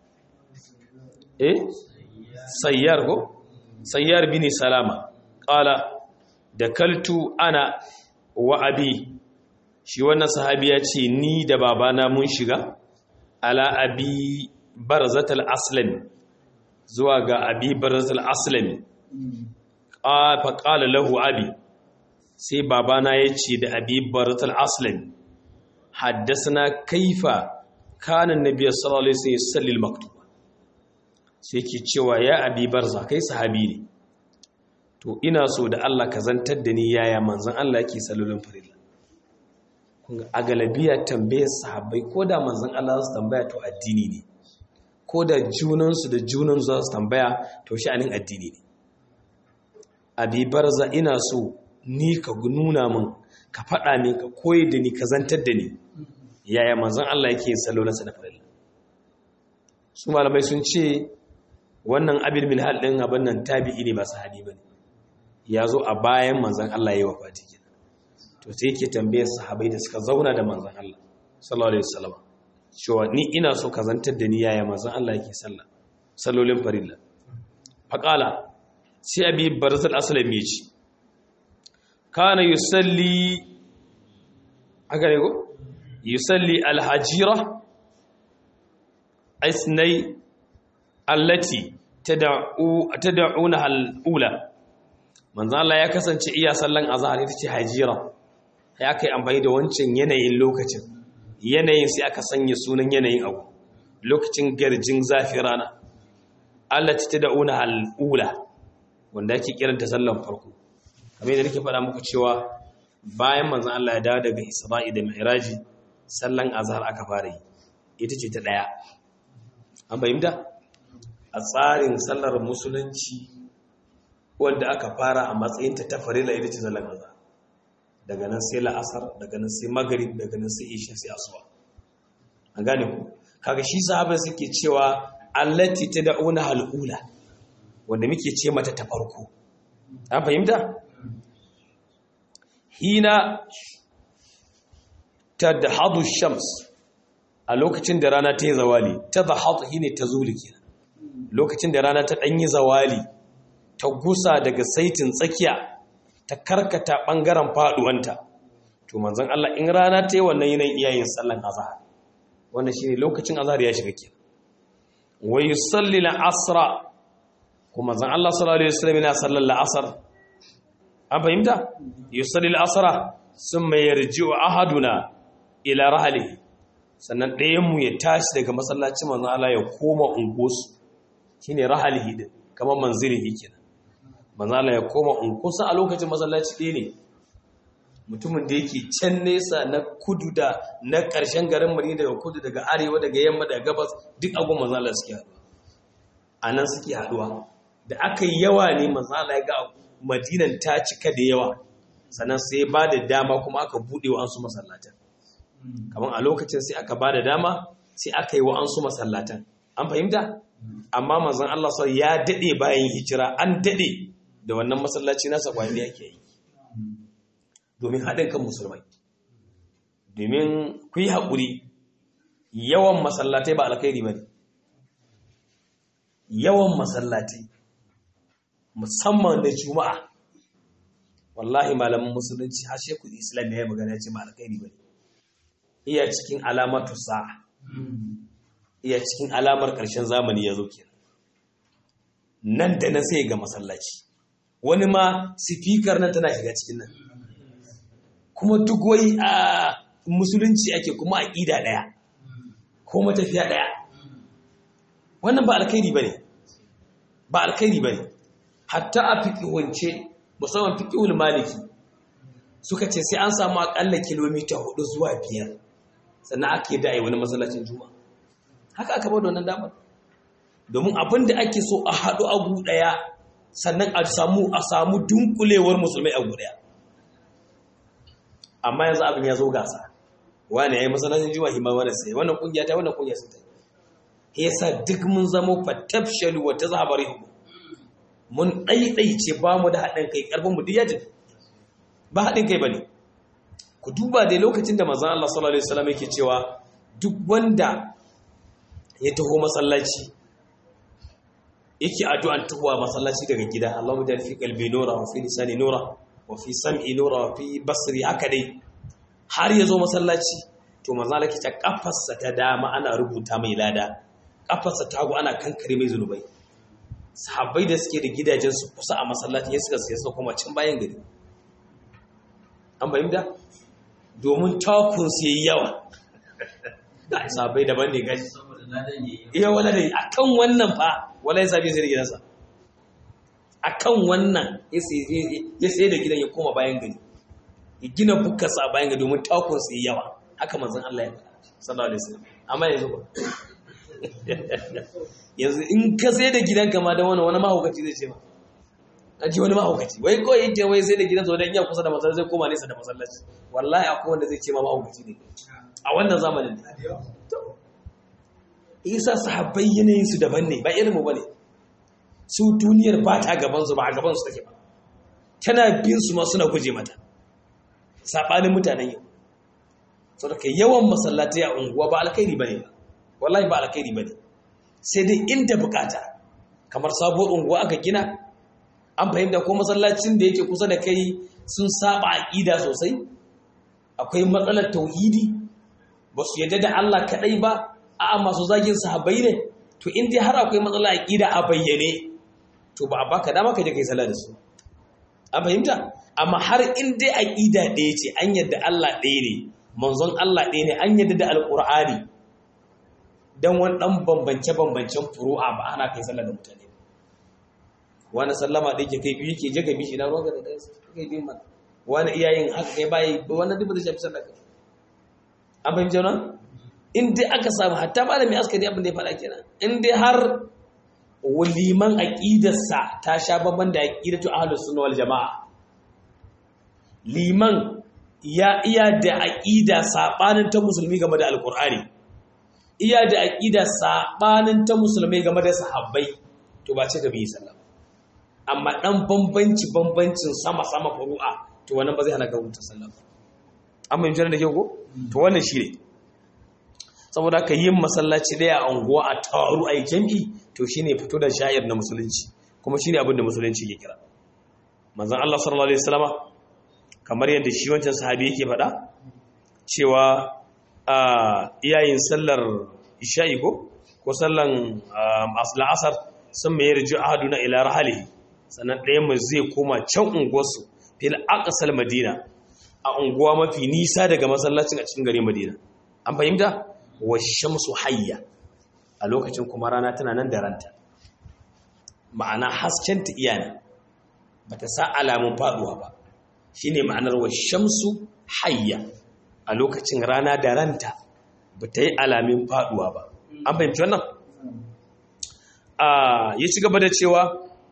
eh sayyar ko sayyar bin salama qala da kaltu ana wa abi shi wannan sahabi ya ce ni da babana mun shiga ala abi barzatul aslami zuwa ga abi barzatul aslami fa qala lahu abi sai babana ya ce da abi barzatul aslami haddasana kaifa kana annabi sallallahu alaihi wasallam yusalli al-maktuba sai ke cewa ya abi barza kai sahabi ne to ina so da Allah ka zantar da ni yaya manzon Allah yake sallolin farilla kun ga a galabiya tambayar sahabbai ko da manzon Allah su tambaya to addini ne ko da junansu da junan za su tambaya to sha'anin addini ne abi barza ina so ni ka nuna min ka faɗa min ka koyi da ni ka zantar da ni yaya manzon Allah yake sallolinsa da farilla su malamai sun ce wannan abin min hal din abin nan tabi'i ne ba sahabi bane ya zo a bayan manzon Allah yayi wafati kenan to sai yake tambayar sahabbai da suka zauna da manzon Allah sallallahu alaihi wasallam cewa ni ina so ka zantar da ni yaya manzon Allah yake sallah sallolin farilla faqala sai abi barzal aslami ya ce kana yusalli haka ne ko yusalli alhajira isnai allati tad'una al-ula manzo Allah ya kasance iya sallan azhar ita ce hajira ya kai amfani da wancan yanayin lokacin yanayin sai aka sanya sunan yanayin abu lokacin garjin zafi rana allati tad'una al-ula wanda yake kiranta sallan farko kamar yadda nake faɗa muku cewa bayan manzon Allah ya dawo daga Isra'i da Mi'raji sallan azhar aka fara yi ita ce ta daya an fahimta a tsarin sallar musulunci wanda aka fara a matsayin ta farila ita ce sallan azhar daga nan sai la'asar daga nan sai maghrib daga nan sai isha sai asuba an gane ku kaga shi sahaba suke cewa allati tad'una halula wanda muke ce mata ta farko an fahimta hina tadhadu shams a lokacin da rana ta yi zawali tadhadu hine ta zuli kenan lokacin da rana ta danyi zawali ta gusa daga saitin tsakiya ta karkata bangaren faduwanta to manzon Allah in rana ta yi wannan yanayin iyayen sallan azhar wannan shine lokacin azhar ya shiga kenan wa yusalli al-asra kuma zan Allah sallallahu alaihi wasallam yana sallar la'asar an fahimta yusalli al-asra summa yarji'u ahaduna ila rahlihi sannan ɗayan mu ya tashi daga masallacin manzon Allah ya koma ungosu shine rahlihi din kamar manzilihi kenan manzon Allah ya koma ungosu a lokacin masallaci ɗaya ne mutumin da yake can nesa na kudu da na ƙarshen garin Madina daga kudu daga arewa daga yamma daga gabas duk agun manzon Allah suke haɗuwa a nan suke haɗuwa da aka yi yawa ne manzala ya ga madinan ta cika da yawa sannan sai ba da dama kuma aka buɗe wa an su masallatan kamar a lokacin sai aka ba da dama sai aka yi wa an su masallatan an fahimta amma manzan Allah sau ya daɗe bayan hijira an daɗe da wannan masallaci nasa kwayan da yake yi domin haɗin kan musulmai domin ku yi haƙuri yawan masallatai ba alkhairi ba ne yawan masallatai musamman da juma'a wallahi malamin musulunci har shekul islam ya yi magana ce ma alkhairi ba iya cikin alamatu sa'a iya cikin alamar ƙarshen zamani ya zo kenan nan da nan sai ga masallaci wani ma sifikar nan tana shiga cikin nan kuma duk wai a musulunci ake kuma aƙida ɗaya ko matafiya ɗaya wannan ba alkhairi ba ne ba alkhairi ba ne hatta a fiƙiwance musamman fiƙiwul maliki suka ce sai an samu akalla kilomita hudu zuwa biyar sannan aka yi da wani masallacin juma'a haka aka bada wannan damar domin abin da ake so a haɗu a gu ɗaya sannan a samu a samu dunkulewar musulmai a gu ɗaya amma yanzu abin ya zo gasa wani ya yi masallacin juma'a hima wani sai wannan kungiya ta wannan kungiya sun ta yasa duk mun zama fatafshalu wa tazhabari mun ɗaiɗaice ba mu da haɗin kai ƙarfin mu duk ya tafi ba haɗin kai ba ne ku duba dai lokacin da mazan Allah sallallahu Alaihi wasallam yake cewa duk wanda ya taho masallaci yake addu'an tahowa masallaci daga gida Allahumma ja'al fi qalbi nura wa fi lisani nura wa fi sam'i nura wa fi basri haka dai har ya zo masallaci to manzo Allah ta kafarsa ta dama ana rubuta mai lada kafarsa ta hagu ana kankare mai zunubai sahabbai da suke da gidajen su kusa a masallaci ya suka sai suka koma can bayan gari an fahimta domin takun su yayi yawa ga sahabbai daban ne gashi iya wala ne akan wannan fa wala ya sabi sai da gidansa akan wannan ya sai da gidan ya koma bayan gari ya gina bukkarsa a bayan gari domin takun su yayi yawa haka manzon Allah ya faɗa sallallahu alaihi wasallam amma yanzu ba yanzu in ka sai da gidanka ma da wani wani mahaukaci zai ce ma a ji wani mahaukaci wai kawai yake wai sai da gidansa wadda iya kusa da masallaci zai koma nesa da masallaci wallahi akwai wanda zai ce ma mahaukaci ne a wannan zamanin isa sahabbai yanayin su daban ne ba irin mu bane su duniyar ba ta gaban su ba a gaban su take ba tana bin su ma suna guje mata sabanin mutanen yau saboda yawan masallatai a unguwa ba alkhairi bane ba wallahi ba alkhairi bane sai dai inda bukata kamar sabuwar unguwa aka gina an fahimta ko masallacin da yake kusa da kai sun saba aqida sosai akwai matsalar tauhidi ba su yadda da Allah kadai ba a'a masu zagin sahabbai ne to in dai har akwai matsalar aqida a bayyane to ba a baka dama ka je kai sallah da su an fahimta amma har in dai aqida ɗaya ce an yadda Allah ɗaya ne manzon Allah ɗaya ne an yadda da alqur'ani dan wani dan bambance bambancen furu'a ba ana kai sallah da mutane wani sallama da yake kai biyu ke je ka bishi na ruwan da kai biyu ma wani iyayen haka kai bayi wani duk da shafi sallah an fahimci wannan in dai aka samu hatta malami askari abin da ya faɗa kenan in dai har waliman aqidarsa ta sha babban da aqidatu ahlus sunna wal jamaa liman ya iya da aqida sabanin ta musulmi game da alqur'ani iya da aqida sabanin ta musulmi game da sahabbai to ba ce ga bi sallah amma dan bambanci bambancin sama sama furu'a to wannan ba zai hana ga wuta sallah amma in da ke ko to wannan shi ne saboda ka yin masallaci daya a unguwa a taru a yi jam'i to shi ne fito da sha'ir na musulunci kuma shi ne abin da musulunci ke kira manzan Allah sallallahu Alaihi wasallama kamar yadda shi wancan sahabi yake faɗa cewa a iyayin sallar isha'i ko ko sallan la'asar sun mai yarji ahaduna ila rahalihi sannan ɗayan mai zai koma can unguwarsu fil aqsal madina a unguwa mafi nisa daga masallacin a cikin garin madina an fahimta wa shamsu hayya a lokacin kuma rana tana nan da ranta ma'ana haskenta iyana ba ta sa alamun faduwa ba shine ma'anar wa shamsu hayya a lokacin rana da ranta ba ta yi alamin faduwa ba an fahimci wannan ya ci gaba da cewa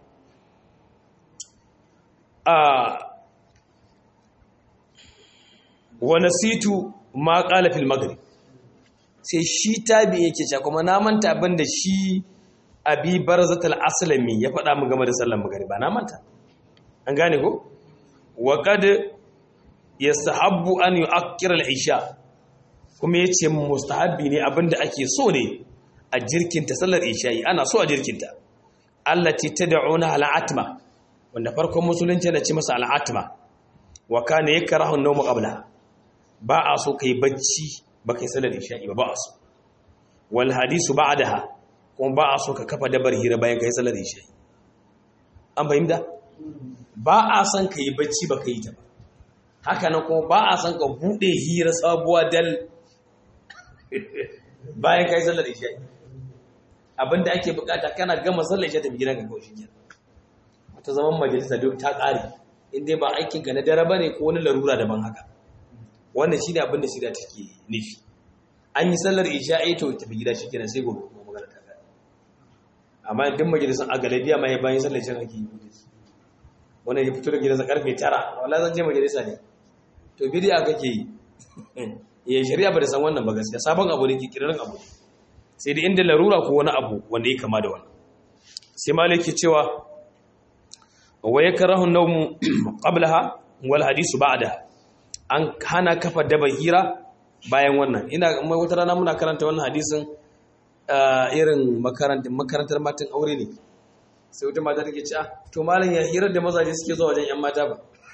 wa nasitu ma qala fil maghrib sai shi tabi yake cewa kuma na manta abin da shi abi barzatul aslami ya faɗa mu game da sallar magriba na manta an gane ko wa qad yastahabbu an yu'akkira al-isha kuma yace mustahabbi ne abinda ake so ne a jirkinta sallar isha'i ana so a jirkinta allati tad'una al-atma wanda farkon musulunci da ci masa al-atma wa kana yakrahu an-nawm qabla ba a so kai bacci ba kai sallar isha'i ba ba a so wal hadisu ba'daha kuma ba a so ka kafa dabar hira bayan kai sallar isha'i an fahimta ba a son ka yi bacci ba ka yi ta ba haka nan kuma ba a son ka buɗe hira sabuwa dal bayan kai sallar isha'i abinda ake bukata kana gama sallar isha'i tafi gidanka kawai shi kenan wata zaman majalisa duk ta ƙare in dai ba aikin ka na dare bane ko wani larura daban haka wannan shine abin da shida take nufi an yi sallar isha'i to tafi gida shikenan sai gobe kuma magana ta gaba amma duk majalisun a galabiya ma ya bayan sallar isha'i ake yi wannan ya fito da gidansa karfe 9 wallahi zan je majalisa ne to bidiya kake yi ya shari'a ba da san wannan ba gaskiya sabon abu ne ke kirarin abu sai da inda larura ko wani abu wanda ya kama da wannan sai malik ke cewa wa yakrahu an-nawm qablaha wal hadisu ba'da an hana kafa daba hira bayan wannan ina wata rana muna karanta wannan hadisin irin makarantar makarantar matan aure ne sai wata mata take ce ah to malam ya hirar da mazaje suke zuwa wajen yan mata ba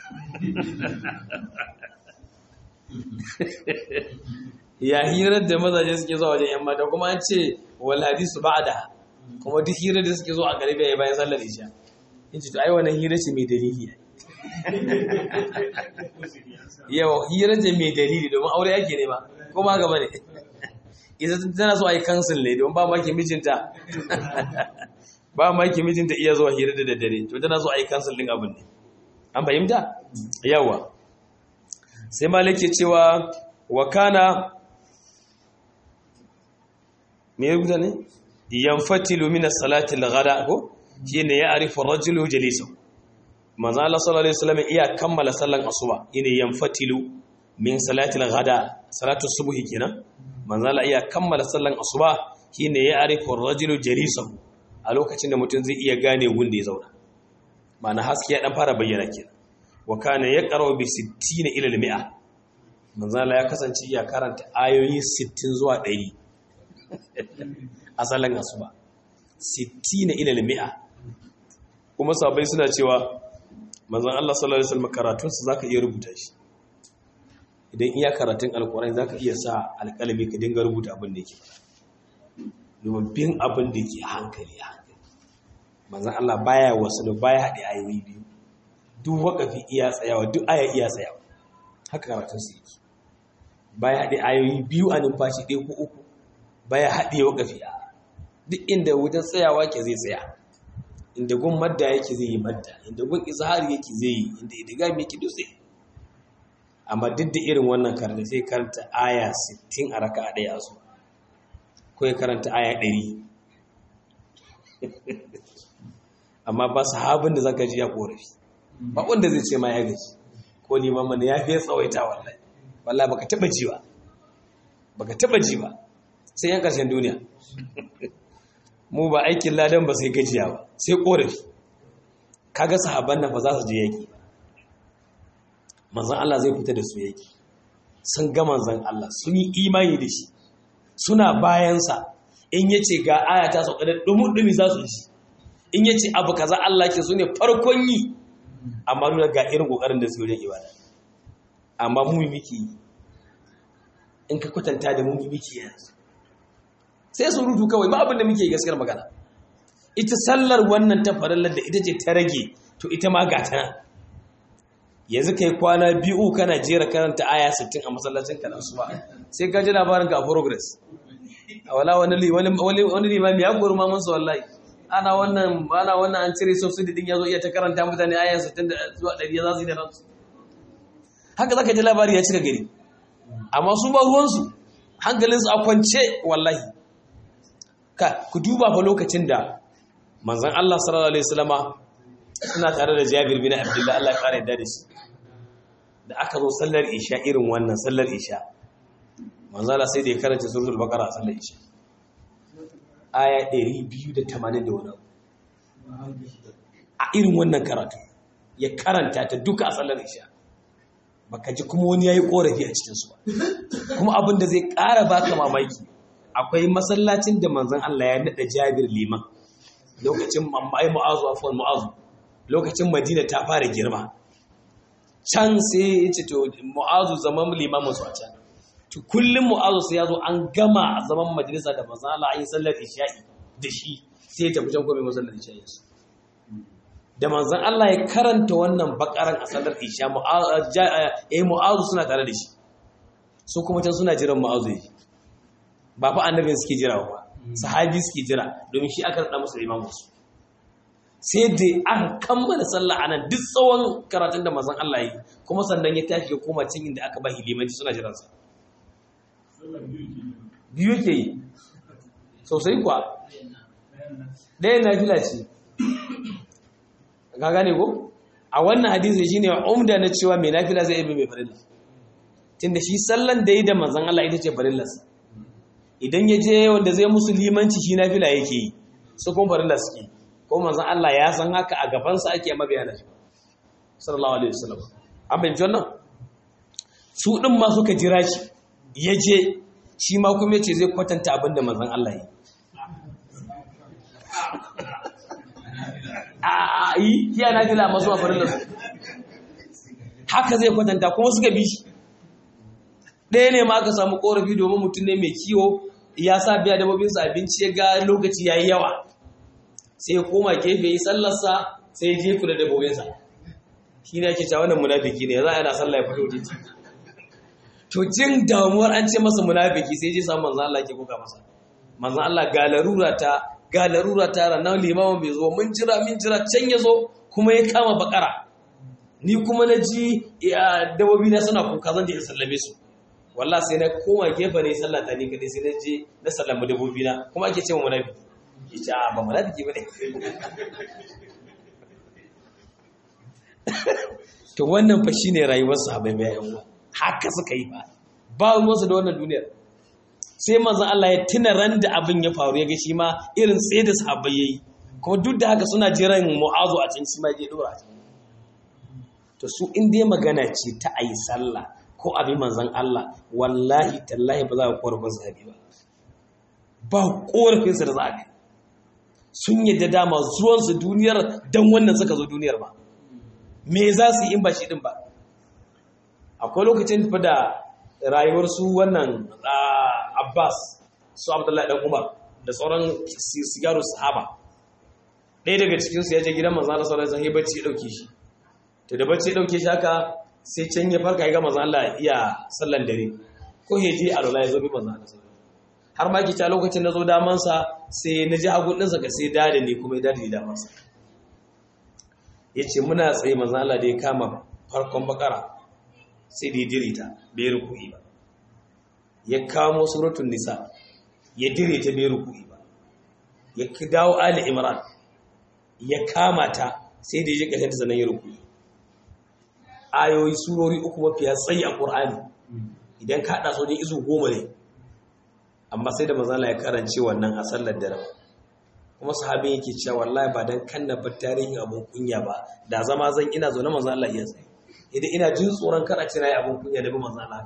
ya hirar da mazaje suke zuwa wajen yan mata kuma an ce wal hadisu ba'da kuma duk hirar da suke zuwa a gari bai bayan sallar isha in ce to ai wannan hirar ce mai dalili yawa hirar ce mai dalili domin aure yake ne ba ko ma gaba ne ita tana so a yi kansil ne domin ba maki mijinta ba maki mijinta iya zuwa hirar da daddare to tana so a yi kansil din abin ne an fahimta yawa sai malik ke cewa wa kana me ya rubuta ne yanfatilu min as-salati al-ghada ko shine ya arifu rajulu jalisa manzo Allah sallallahu alaihi wasallam iya kammala sallan asuba ine yanfatilu min salati al-ghada salatu subhi kenan manzo Allah iya kammala sallan asuba shine ya arifu rajulu jalisa a lokacin da mutum zai iya gane wanda ya zauna ma'ana haske ya dan fara bayyana kenan wa kana yaqra bi 60 ila al-mi'a manzo Allah ya kasance ya karanta ayoyi 60 zuwa 100 a sallan asuba 60 ila al-mi'a kuma sahabbai suna cewa manzon Allah sallallahu alaihi wasallam karatun sa zaka iya rubuta shi idan iya karatun alqur'ani zaka iya sa alƙalami ka dinga rubuta abin da yake domin bin abin da yake hankali hankali manzon Allah baya wasu baya haɗe ayoyi biyu duk wakafi iya tsayawa duk aya iya tsayawa haka karatun su yake baya haɗe ayoyi biyu a numfashi ɗaya ko uku baya haɗe wakafi a duk inda wajen tsayawa ke zai tsaya inda gun madda yake zai yi madda inda gun izhari yake zai yi inda idigami yake duk zai amma duk da irin wannan karanta sai karanta aya 60 a raka ɗaya a su ko ya karanta aya 100 amma ba sahabin da zaka ji ya korafi ba wanda zai ce ma ya gaji ko liman mana ya fiye tsawaita wallahi wallahi baka taba ji ba baka taba ji ba sai yan karshen duniya mu ba aikin ladan ba sai gajiya ba sai korafi kaga sahabban nan fa za su je yaki manzon Allah zai fita da su yaki sun ga manzon Allah sun yi imani da shi suna bayansa in yace ga aya ta sauka da dumun dumi za su ji in yace abu kaza Allah ke su ne farkon yi amma nuna ga irin kokarin da su wajen ibada amma mu miki in ka kwatanta da mu miki yanzu sai su rutu kawai ba abin da muke gaskiyar magana ita sallar wannan ta farallar da ita ce ta rage to ita ma ga ta yanzu kai kwana biyu kana jera karanta aya 60 a masallacin ka su ba sai ka ji labarin ka a progress a wala wani wani wani limami ya gori ma mansa wallahi ana wannan ana wannan an cire subsidy din yazo iya ta karanta mutane aya 60 da zuwa 100 za su yi da ransu haka zaka ji labari ya cika gari amma su ba ruwansu hankalinsu a kwance wallahi ka ku duba fa lokacin da manzon Allah sallallahu alaihi wasallama suna tare da Jabir bin Abdullah Allah ya kare da shi da aka zo sallar isha irin wannan sallar isha manzon Allah sai da ya karanta suratul baqara a sallar isha aya 280 da wani a irin wannan karatu ya karanta ta duka a sallar isha baka ji kuma wani yayi korafi a cikin su ba kuma abin da zai ƙara baka mamaki akwai masallacin da manzon Allah ya nada Jabir liman lokacin mamai mu'azu afwan mu'azu lokacin Madina ta fara girma can sai ya ce to mu'azu zaman limamin su a can to kullum mu'azu sai ya zo an gama zaman majalisa da manzon Allah an yi sallar isha'i da shi sai ya tafi can kuma masallar isha'i su da manzon Allah ya karanta wannan bakaran a sallar isha mu'azu suna tare da shi su kuma can suna jiran mu'azu ya ba fa annabin suke jira ba sahabi suke jira domin shi aka rada musu imamu su sai da aka kammala sallah anan duk tsawon karatun da manzon Allah yi kuma sannan ya tashi ya koma cin inda aka ba hilimanci suna jiran sa biyu ke yi sosai kuwa ɗaya na fila ce ka gane ko a wannan hadisi shine umda na cewa mai nafila zai ibi mai farilla tunda shi sallan da yi da manzon Allah ita ce farillarsa idan ya je wanda zai musu limanci shi nafila yake yi su kuma farilla suke ko manzon Allah ya san haka a gabansa ake mabiya da shi sallallahu alaihi wasallam an bayyana wannan su din ma suka jira shi ya je shi ma kuma yace zai kwatanta abin da manzon Allah yi a yi kiya na fila masu a farin su haka zai kwatanta kuma suka bi shi ɗaya ne ma aka samu ƙorafi domin mutum ne mai kiwo ya sa biya dabobinsa abinci ya ga lokaci ya yi yawa sai ya koma gefe yi sallarsa sai ya jefu da dabobinsa shi ne ake cewa wannan munafiki ne za a yana sallah ya fito jiki to jin damuwar an ce masa munafiki sai je samu manzan Allah ke kuka masa manzan Allah ga larura ta ga larura ta ranar limamin bai zo mun jira mun jira can ya zo kuma ya kama bakara ni kuma na ji dabobi na suna kuka zan je in sallame su wallah sai na koma gefe ne sallata ni kadai sai na je na sallama dabobi na kuma ake cewa munafiki ya ce a ba munafiki bane to wannan fa shine rayuwar sahabbai mai yan haka suka yi ba ba ruwansu da wannan duniyar sai manzon Allah ya tuna ran da abin ya faru ya ga shi ma irin tsaye da sahabbai yayi kuma duk da haka suna jiran mu'azu a cikin shi ma je dora to su in dai magana ce ta ayi sallah ko abin manzon Allah wallahi tallahi ba za ka korafin sahabi ba ba korafin sa da za ka sun yadda dama zuwan su duniyar dan wannan suka zo duniyar ba me za su yi in ba shi din ba akwai lokacin fa da rayuwar su wannan Abbas su Abdullahi dan Umar da sauran sigaru sahaba ɗaya daga cikinsu ya je gidan manzo Allah sallallahu alaihi wasallam bacci ya dauke shi to da bacci ya dauke shi haka sai can ya farka ya ga manzo Allah iya sallan dare ko ya je alwala ya zo bi manzo Allah har ma ki ta lokacin da zo daman sa sai na ji hagun ɗinsa ka sai dade ne kuma ya dade daman sa yace muna tsaye manzo Allah da ya kama farkon bakara sai da ya dirita bai ruku'i ba ya kamo suratul nisa ya dire ta bai ruku'i ba ya dawo ali imran ya kama ta sai da ya ji ƙasar ta zanen ya ruku'i ayoyi surori uku mafiya tsayi a ƙur'ani idan ka haɗa sojin izu goma ne amma sai da mazala ya karance wannan a sallar dare kuma sahabin yake cewa wallahi ba dan kan na bar tarihin abun kunya ba da zama zan ina zaune manzo Allah iya tsaye idan ina jin tsoron kar a ce nayi abun kunya da bi manzo Allah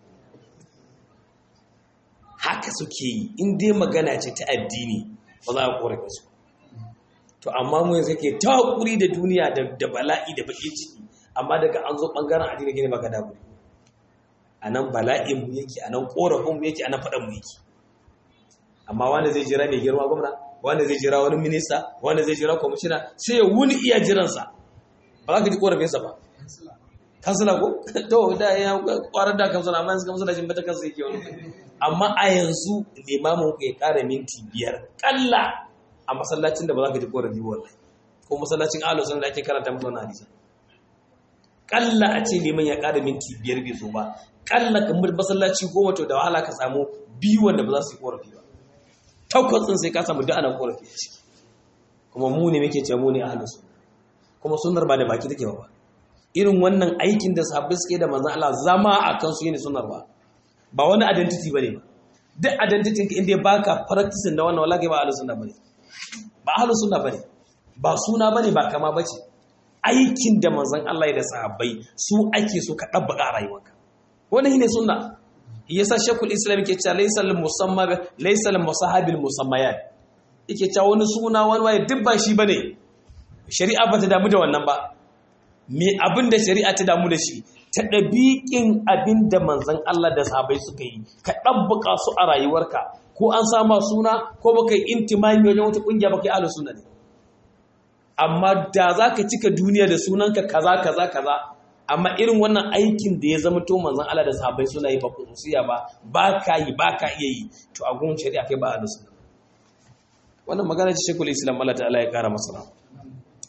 haka suke yi in dai magana ce ta addini ba za a korafe su to amma mu yanzu ke ta hakuri da duniya da bala'i da bakin ciki amma daga an zo bangaren addini gane baka damu a nan bala'in mu yake a nan korafin mu yake a nan faɗan mu yake amma wanda zai jira mai girma gwamna wanda zai jira wani minista wanda zai jira kwamishina sai ya wuni iya jiransa ba za ka ji korafinsa ba kansila ko to da ya kwarar da kansila amma yanzu kansila shi bata kansa yake wani amma a yanzu limamin ku ya kara minti biyar kalla a masallacin da ba za ka ji korafi wallahi ko masallacin ahlus sunna da ake karanta musu wannan hadisi kalla a ce liman ya kara minti biyar bai zo ba kalla kamar masallaci goma to da wahala ka samu biyu wanda ba za su yi korafi ba takwas din sai ka samu duk ana korafi a ciki kuma mu ne muke ce mu ne ahlus sunna kuma sunnar ba da baki take ba irin wannan aikin da sahabbai suke da manzon Allah zama a kansu yana sunnar ba ba wani identity bane ba duk identity ka inda baka practicing da wannan wallahi ba ahlus sunna bane ba ahlus sunna bane ba suna bane ba kama bace aikin da manzon Allah ya da sahabbai su ake so ka dabbaka rayuwarka wannan shine sunna yasa shekul islam yake cewa laysal musamma laysal musahabil musammayat yake cewa wani suna wani waye duk ba shi bane shari'a ba ta damu da wannan ba me abin da shari'a ta damu da shi ta ɗabiƙin abin da manzan Allah da sahabai suka yi ka ɗabbuka su a rayuwarka ko an sama suna ko baka yi intimami wajen wata ƙungiya baka yi ahlus sunna ne amma da za ka cika duniya da sunanka kaza kaza kaza amma irin wannan aikin da ya zama to manzan Allah da sahabai suna yi ba khususiya ba ba ka yi ba ka iya yi to a gun shari'a kai ba ahlus sunna wannan magana ce shekul islam Allah ta'ala ya kara masa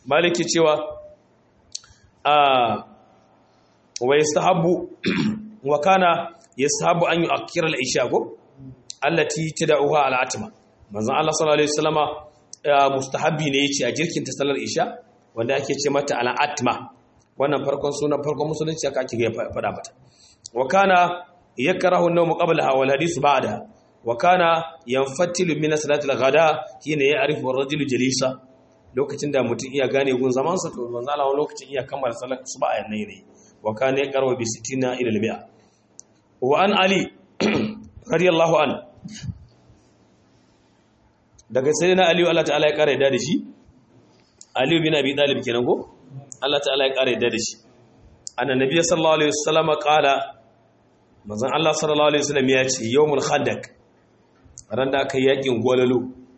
maliki cewa a wa yastahabu wa kana yastahabu an yu'akkira al-isha go allati tad'uha al-atma manzon Allah sallallahu alaihi wasallama mustahabi ne yace a jirkin ta salar isha wanda ake ce mata al-atma wannan farkon sunan farkon musulunci aka ake fada mata wa kana yakrahu an-nawm qablaha wal hadith ba'da wa kana yanfatilu min salati al-ghada hina ya'rifu ar-rajulu jalisa lokacin da mutum iya gane gun zaman sa to manzo Allah lokacin iya kammala salat suba a yanayi ne wa kana yaqrabu bi 60 ila al-mi'a wa an ali radiyallahu an daga sayyidina ali Allah ta'ala ya kare da shi ali bin abi talib kenan ko Allah ta'ala ya kare da shi annabi sallallahu alaihi wasallam qala manzon Allah sallallahu alaihi wasallam ya ce yawmul khandaq ran da aka yakin golalo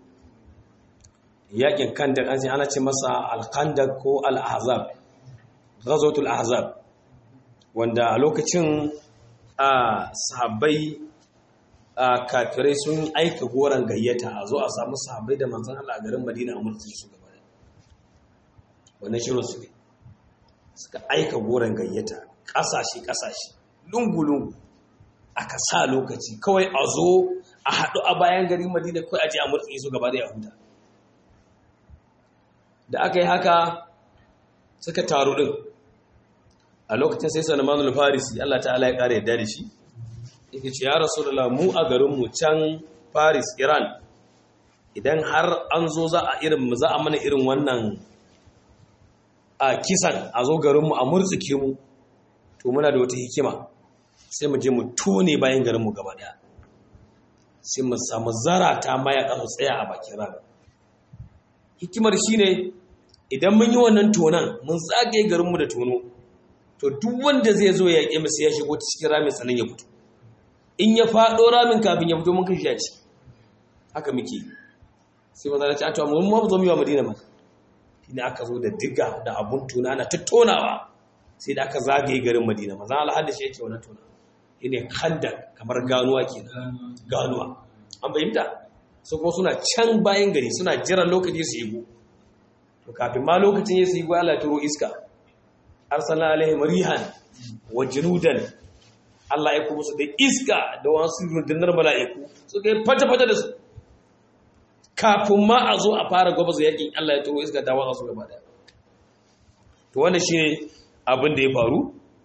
yakin kandak an ce ana ce masa al-khandaq ko al-ahzab ghazwatul ahzab wanda a lokacin a sahabbai a kafirai sun aika goron gayyata a zo a samu sahabbai da manzon Allah a garin Madina a mulkin su gaba da wannan shirin su ne suka aika goron gayyata kasashe kasashe lungu lungu aka sa lokaci kawai a zo a haɗu a bayan garin Madina kawai a je a mulkin su gaba da Yahuda da aka yi haka suka taru din a lokacin sai Salman al-Farisi Allah ta'ala ya kare yadda da shi yake ce ya rasulullah mu a garinmu can Paris Iran idan har an zo za a irin za a mana irin wannan a kisan a zo garinmu a murtsuke mu to muna da wata hikima sai mu je mu tone bayan garinmu gaba daya sai mu samu zarata mayaka su tsaya a bakin rana hikimar shine idan mun yi wannan tonan mun zagaye garinmu da tono to duk wanda zai zo ya yaƙe masu ya shigo cikin ramin sanin ya fito in ya faɗo ramin kafin ya fito mun kashi ya ci haka muke sai ba za ta ce a to mun ma zo mu yi wa madina ma shine aka zo da diga da abun tona ana tattonawa sai da aka zagaye garin madina maza Allah hadda shi yake wannan tona shine kanda kamar ganuwa kenan ganuwa an bayyana su kuma suna can bayan gari suna jiran lokaci su yi to kafin ma lokacin ya su yi Allah ya turo iska arsala alaihim rihan wa junudan Allah ya kuma su da iska da wasu rundunar mala'iku suka yi fata-fata da su kafin ma a zo a fara gwabza yakin Allah ya turo iska ta watsa su gaba daya to wanda shine abin da ya faru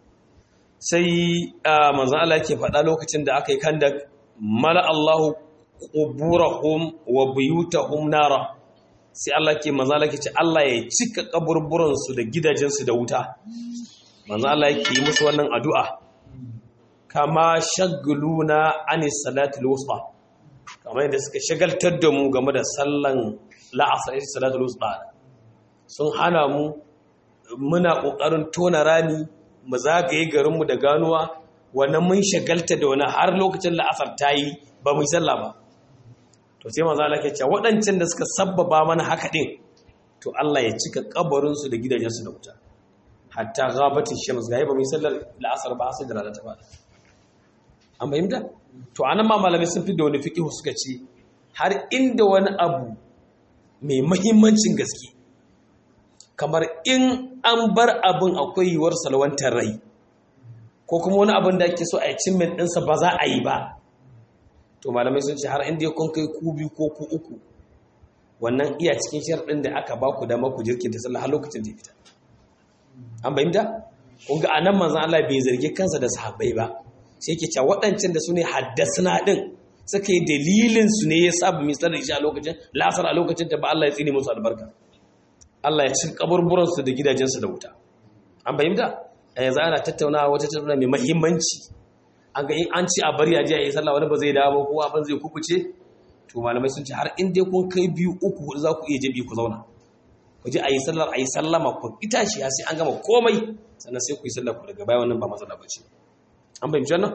sai manzon Allah yake faɗa lokacin da aka yi kandak mala Allahu quburahum wa buyutahum nara sai Allah ke manzon Allah ke ce Allah ya cika kaburburan su da gidajen su da wuta manzon Allah yake yi musu wannan addu'a kama shaguluna anis salatul wusta kamar yadda suka shagaltar da mu game da sallan la'asar ita salatul wusta sun hana mu muna kokarin tona rani mu zagaye garinmu da ganuwa wannan mun shagalta da wani har lokacin la'asar ta yi ba mu yi sallah ba to sai maza Allah ke cewa waɗancan da suka sabbaba mana haka din to Allah ya cika kabarinsu da gidajensu da wuta hatta ghabatin shams ga ba mu yi sallar la'asar ba sai da rana ta fada an fahimta to anan ma malamai sun fi da wani fiqh suka ce har inda wani abu mai mahimmancin gaske kamar in an bar abin akwai yiwuwar salwantar rai ko kuma wani abin da ake so a yi min ɗinsa ba za a yi ba to malamai sun ce har inda ya kun kai ku biyu ko ku uku wannan iya cikin sharɗin da aka ba ku dama ku jirkin da sallah har lokacin da ya fita an fahimta kun ga anan manzon Allah bai zargi kansa da sahabbai ba sai ke cewa waɗancan da su ne haddasna ɗin suka yi dalilin su ne ya sabu mai tsar da shi a lokacin lasar a lokacin ta ba Allah ya tsine musu albarka Allah ya cin kaburburansu da gidajensu da wuta an fahimta a yanzu ana tattaunawa wata tattauna mai mahimmanci an ga in an ci a bari a ji a yi sallah wani ba zai dawo ko abin zai kukuce to malamai sun ce har in dai kun kai biyu uku hudu za ku iya jabi ku zauna ku ji a yi sallar a yi sallama ku ita shi sai an gama komai sannan sai ku yi sallar ku daga baya wannan ba matsala ba ce an fahimci wannan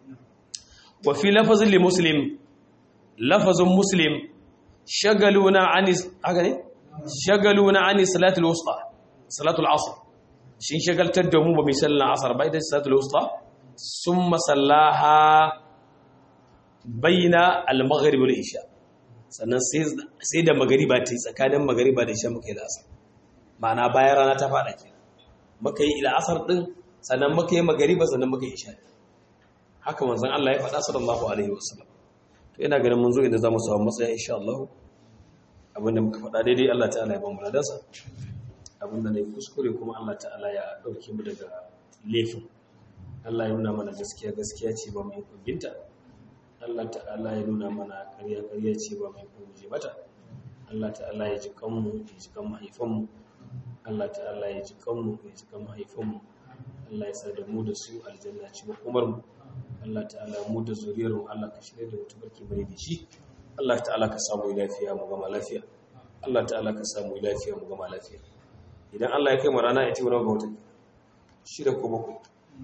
wa fi lafazin li muslim lafazin muslim shagaluna anis haka ne shagaluna anis salatul wusta salatul asr shin shagaltar da mu ba mai sallar asar ba ita salatul wusta summa sallaha baina al-maghrib wal isha sannan sai da magariba ta yi tsakanin magariba da isha muka yi da asar ma'ana bayan rana ta faɗa ke muka yi ila'asar ɗin sannan muka yi magariba sannan muka yi isha'i haka manzon Allah ya faɗa sallallahu alaihi wasallam to ina ganin mun zo inda zamu samu matsaya insha Allah abinda muka faɗa daidai Allah ta'ala ya ba mu ladansa abinda ne kuskure kuma Allah ta'ala ya dauke mu daga laifin Allah ya nuna mana gaskiya gaskiya ce ba mai kubinta Allah ta'ala ya nuna mana ƙarya ƙarya ce ba mai kubuje mata Allah ta'ala ya ji kanmu ya ji kan mahaifanmu Allah ta'ala ya ji kanmu ya ji kan mahaifanmu Allah ya sa da mu da su aljanna ci makomar mu Allah ta'ala mu da zuriyar mu Allah ka shirye da mutu barki bari da shi Allah ta'ala ka samu lafiya mu gama lafiya Allah ta'ala ka samu lafiya mu gama lafiya idan Allah ya kai mu rana ita wani ga wata shida ko bakwai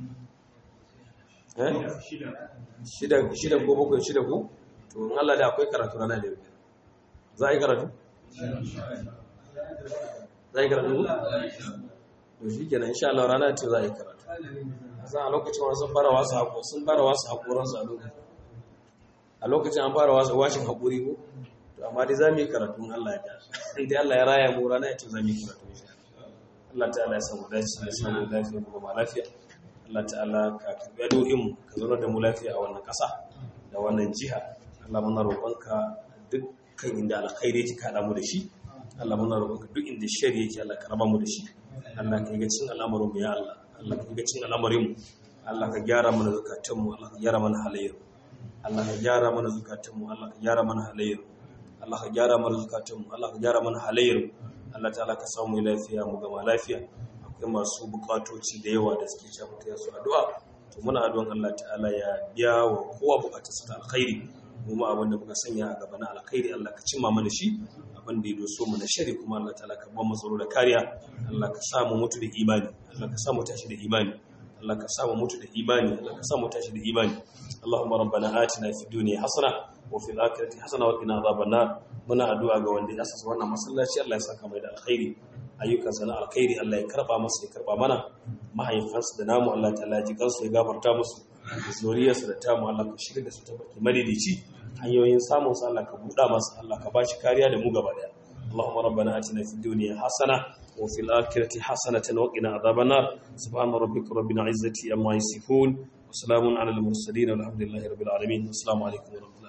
eh shida shida ko bakwai shida ko to in Allah da akwai karatu rana da yau za a yi karatu za a yi karatu ko to shi kenan insha Allah rana ce za a yi karatu za a lokacin wani sun fara wasu haƙo sun fara wasu haƙoransu a lokacin a lokacin an fara wasu washin haƙuri ko to amma dai za mu yi karatun Allah ya da inda Allah ya raya mu rana ya ce za mu yi karatu insha Allah ta'ala ya samu dace ya samu lafiya mu gama lafiya Allah ta'ala ka karbi addu'o'in mu ka zauna da mu lafiya a wannan ƙasa da wannan jiha Allah muna roƙonka dukkan inda alkhairi yake kada mu da shi Allah muna roƙonka duk inda shari yake Allah ka raba mu da shi Allah ka yi cin al'amarin mu ya Allah Allah ka yi cin al'amarin mu Allah ka gyara mana zakatun mu Allah ka gyara mana halayyar Allah ka gyara mana zakatun mu Allah ka gyara mana halayyar Allah ka gyara mana zakatun mu Allah ka gyara mana halayyar Allah ta'ala ka samu lafiya mu gama lafiya akwai masu bukatoci da yawa da suke cewa mutaya su addu'a to muna addu'an Allah ta'ala ya biya wa kowa bukatarsa ta alkhairi mu ma abin da muka sanya a gaba na alkhairi Allah ka cimma mana shi abin da ya doso mu na shari kuma Allah ta'ala ka ba mu tsaro da kariya Allah ka sa mu mutu da imani Allah ka sa mu tashi da imani Allah ka sa mu mutu da imani Allah ka sa mu tashi da imani Allahumma rabbana atina fid dunya hasana wa fil akhirati hasana wa qina adhaban nar muna addu'a ga wanda ya asasa wannan masallaci Allah ya saka mai da alkhairi ayyukan sana alkhairi Allah ya karba masa ya karba mana mahaifansu da namu Allah ta'ala ya ji kansu ya gafarta musu zuriyarsu da tamu Allah ka shirya da su ta baki madidici hanyoyin samun sa Allah ka buɗa masa Allah ka bashi kariya da mu gaba daya Allahumma rabbana atina fid dunya hasana wa fil akhirati hasanatan wa qina adhaban nar subhana rabbika rabbil izzati amma yasifun wa salamun alal mursalin walhamdulillahi rabbil alamin assalamu alaikum wa rahmatullahi